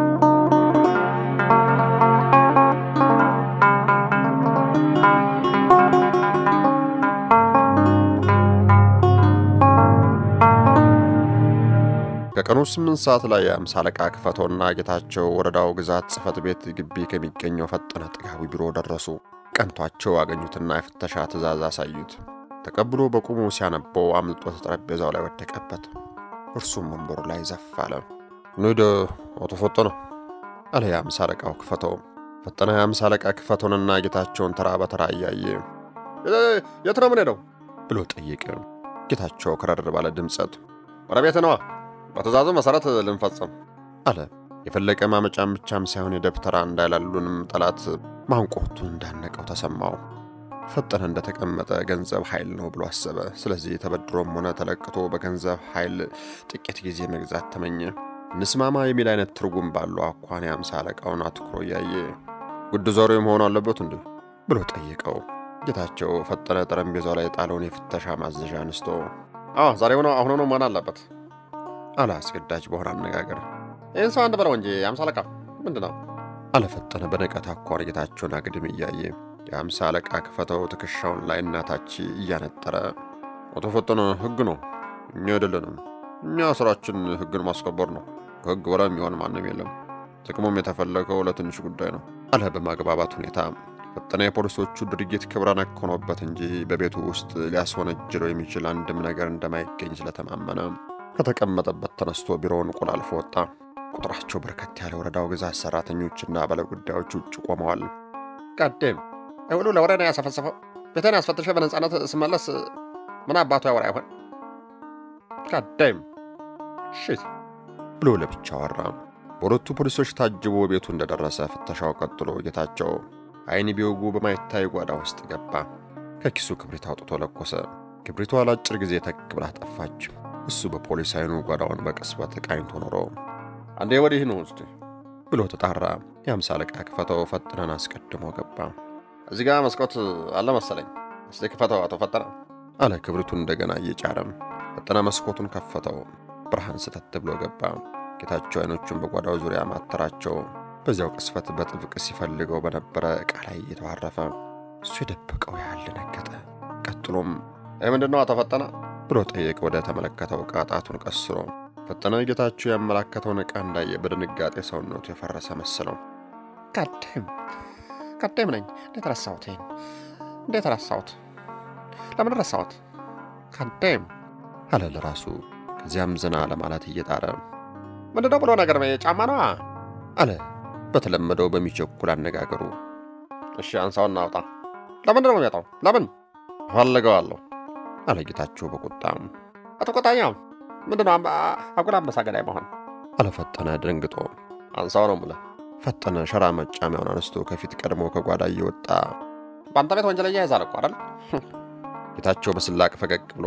ከቀኑ ስምንት ሰዓት ላይ የአምሳ አለቃ ክፈቶና ጌታቸው ወረዳው ግዛት ጽሕፈት ቤት ግቢ ከሚገኘው ፈጠነ ጥጋዊ ቢሮ ደረሱ። ቀንቷቸው አገኙትና የፍተሻ ትእዛዝ አሳዩት። ተቀብሎ በቁሙ ሲያነበው አምልጦት ጠረጴዛው ላይ ወደቀበት። እርሱም ወንበሩ ላይ ዘፍ አለ። እንሂድ አቶ ፈጠነ አለ የአምሳ አለቃው ክፈተው። ፈጠነ የአምሳ አለቃ ክፈቶንና ጌታቸውን ተራ በተራ እያየ የት ነው የምንሄደው ብሎ ጠየቀ። ጌታቸው ከረር ባለ ድምፀት ወደ ቤት ነዋ፣ በትእዛዙ መሠረት ልንፈጽም አለ። የፈለቀ ማመጫም ብቻም ሳይሆን የደብተራ እንዳይላሉንም ጠላት ማንቆቱን እንዳነቀው ተሰማው። ፈጠነ እንደተቀመጠ ገንዘብ ኃይል ነው ብሎ አሰበ። ስለዚህ ተበድሮም ሆነ ተለቅቶ በገንዘብ ኃይል ጥቂት ጊዜ መግዛት ተመኘ። እንስማማ የሚል አይነት ትርጉም ባለው አኳን የአምሳ አለቃውን አትኩሮ እያየ ጉድ ዛሬ መሆን አለበት እንዲህ ብሎ ጠየቀው። ጌታቸው ፈጠነ ጠረጴዛው ላይ የጣለውን የፍተሻ ማዘዣ አንስቶ አዎ ዛሬ ሆኖ አሁን ሆኖ መሆን አለበት አለ አስገዳጅ በሆነ አነጋገር። ይህን ሰው አንድ በለው እንጂ የአምሳ አለቃ ምንድን ነው አለፈጠነ በንቀት አኳር ጌታቸውን አግድም እያየ የአምሳ አለቃ ክፈተው ትከሻውን ላይ እናታች እያነጠረ አቶ ፈጠነ ሕግ ነው፣ እኛ አይደለንም። እኛ ስራችን ሕግን ማስከበር ነው። ከሕግ በላይ የሚሆን ማንም የለም። ጥቅሙም የተፈለገው ለትንሽ ጉዳይ ነው አለ በማግባባት ሁኔታ። ፈጠነ የፖሊሶቹ ድርጊት ክብረ ነክ ሆኖበት እንጂ በቤቱ ውስጥ ሊያስወነጅለው የሚችል አንድም ነገር እንደማይገኝ ስለተማመነ ከተቀመጠበት ተነስቶ ቢሮውን ቆላልፎ ወጣ። ቁጥራቸው በርከት ያለ ወረዳው ግዛት ሰራተኞችና ባለጉዳዮች ውጭ ቆመዋል። ቀደም ሁሉ ለወሬ ነው ያሰፈሰፈው። ቤቴን ያስፈትሸ በነጻነት ስመለስ ምን አባቱ ያወራ ይሆን? ቀደም ሽት ብሎ ለብቻ አወራ። በሁለቱ ፖሊሶች ታጅቦ ቤቱ እንደደረሰ ፍተሻው ቀጥሎ ጌታቸው አይን ቢወጉ በማይታይ ጓዳ ውስጥ ገባ። ከኪሱ ክብሪት አውጥቶ ለኮሰ። ክብሪቷ ለአጭር ጊዜ ተክ ብላ ጠፋች። እሱ በፖሊስ አይኑ ጓዳውን በቅጽበት ቃኝቶ ኖሮ አንዴ ወዲህ ነው ውስጥ ብሎ ተጣራ። የአምሳ አለቃ ክፈተው ፈጥነን አስቀድሞ ገባ። እዚህ ጋር መስኮት አለ መሰለኝ። እስቲ ክፈተው አቶ ፈጠነ አለ ክብሪቱን እንደገና እየጫረም። ፈጠነ መስኮቱን ከፈተው። ብርሃን ስተት ብሎ ገባ። ጌታቸው አይኖቹን በጓዳው ዙሪያ ማተራቸው። በዚያው ቅስፈት በጥብቅ ሲፈልገው በነበረ ዕቃ ላይ እየተዋረፈ እሱ የደበቀው ያህል ደነገጠ። ቀጥሎም ይህ ምንድን ነው አቶ ፈጠነ ብሎ ጠየቅ። ወደ ተመለከተው ዕቃ ጣቱን ቀስሮ ፈጠነ ጌታቸው ያመላከተውን ዕቃ እንዳየ በድንጋጤ ሰውነቱ የፈረሰ መሰለው። ቀደም ቀደም ነኝ። እንዴት ረሳሁት? ይህን እንዴት ረሳሁት? ለምን ረሳሁት? ቀደም አለ ለራሱ። ከዚያም ዝና ለማለት እየጣረ ምንድነው ብሎ ነገር ጫማ ነዋ አለ በተለመደው በሚቸኩል አነጋገሩ። እሺ አንሳውና አውጣ። ለምንድን ነው የሚያጣው? ለምን እፈልገዋለሁ አለ ጌታቸው በቁጣም። አትቆጣኛ። ምንድነው አጉል አንበሳ ገዳይ መሆን? አለ ፈጠነ ደንግጦ። አንሳው ነው የምልህ። ፈጠነ ሸራ መጫሚያውን አነስቶ ከፊት ቀድሞ ከጓዳ እየወጣ በአንተ ቤት ወንጀለኛ ይዛል እኮ አይደል? ጌታቸው በስላቅ ፈገግ ብሎ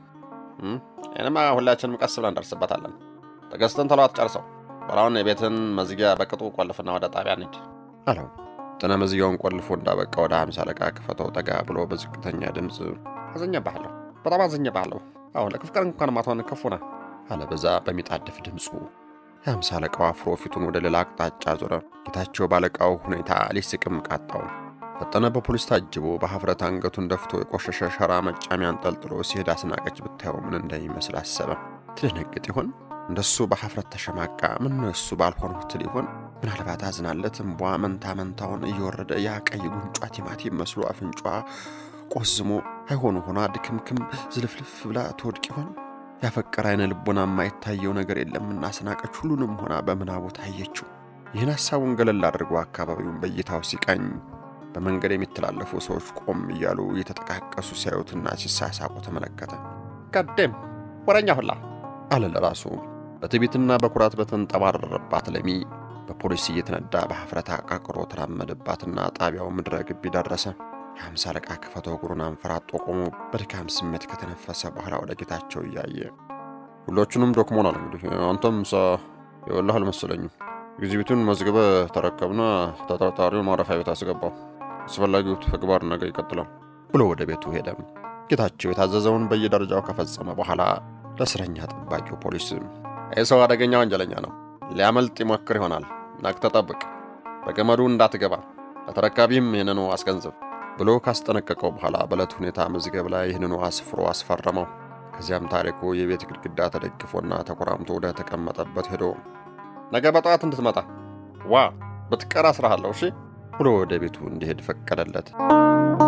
ይህንማ ሁላችንም ቀስ ብለን እንደርስበታለን። ትዕግስትን ቶሎ አትጨርሰው። በላውን የቤትን መዝጊያ በቅጡ ቆልፍና ወደ ጣቢያ እንሂድ አለው። ፈጠነ መዝጊያውን ቆልፎ እንዳበቃ ወደ ሀምሳ አለቃ ክፈተው ጠጋ ብሎ በዝቅተኛ ድምፅ አዝኜብሃለሁ፣ በጣም አዝኜብሃለሁ። አዎ ለክፍቅር እንኳን ማትሆን ክፉ ነህ አለ በዛ በሚጣድፍ ድምፁ። የሀምሳ አለቃው አፍሮ ፊቱን ወደ ሌላ አቅጣጫ ዞረ። ጌታቸው ባለቃው ሁኔታ ሊስቅም ቃጣው። ፈጠነ በፖሊስ ታጅቦ በሀፍረት አንገቱን ደፍቶ የቆሸሸ ሸራ መጫሚያ አንጠልጥሎ ሲሄድ አስናቀች ብታየው ምን እንደሚመስል አሰበ። ትደነግጥ ይሆን? እንደሱ በሀፍረት ተሸማቃ ምን ነው እሱ ባልሆንሁ ትል ይሆን? ምናልባት አዝናለት እምቧ መንታ መንታውን እየወረደ ያ ቀይ ጉንጯ ቲማቲም መስሎ አፍንጯ ቆዝሞ አይሆኑ ሆና ድክምክም ዝልፍልፍ ብላ ትወድቅ ይሆን? ያፈቀረ አይነ ልቦና የማይታየው ነገር የለምና አስናቀች ሁሉንም ሆና በምናቡ ታየችው። ይህን ሐሳቡን ገለል አድርጎ አካባቢውን በእይታው ሲቃኝ በመንገድ የሚተላለፉ ሰዎች ቆም እያሉ እየተጠቃቀሱ ሲያዩትና ሲሳሳቁ ተመለከተ። ቀደም ወረኛ ሁላ አለ ለራሱ። በትዕቢትና በኩራት በተንጠባረረባት ለሚ በፖሊስ እየተነዳ በሀፍረት አቃቅሮ ተራመደባትና ጣቢያው ምድረ ግቢ ደረሰ። የሀምሳ አለቃ ክፈተው እግሩን አንፈራጦ ቆሞ በድካም ስሜት ከተነፈሰ በኋላ ወደ ጌታቸው እያየ ሁላችንም ዶክሞናል። እንግዲህ አንተም ሳ የወላህ አልመሰለኝም። ኤግዚቢቱን መዝግበ ተረከብና ተጠርጣሪውን ማረፊያ ቤት አስገባው። አስፈላጊው ተግባር ነገ ይቀጥላል ብሎ ወደ ቤቱ ሄደ። ጌታቸው የታዘዘውን በየደረጃው ከፈጸመ በኋላ ለእስረኛ ጠባቂው ፖሊስ ይህ ሰው አደገኛ ወንጀለኛ ነው፣ ሊያመልጥ ይሞክር ይሆናል፣ ነቅተህ ጠብቅ፣ በገመዱ እንዳትገባ፣ ለተረካቢም ይህንኑ አስገንዝብ ብሎ ካስጠነቀቀው በኋላ በዕለት ሁኔታ መዝገብ ላይ ይህንኑ አስፍሮ አስፈረመው። ከዚያም ታሪኩ የቤት ግድግዳ ተደግፎና ተኮራምቶ ወደ ተቀመጠበት ሄዶ ነገ በጠዋት እንድትመጣ ዋ ብትቀር አስራሃለሁ፣ እሺ ብሎ ወደ ቤቱ እንዲሄድ ፈቀደለት።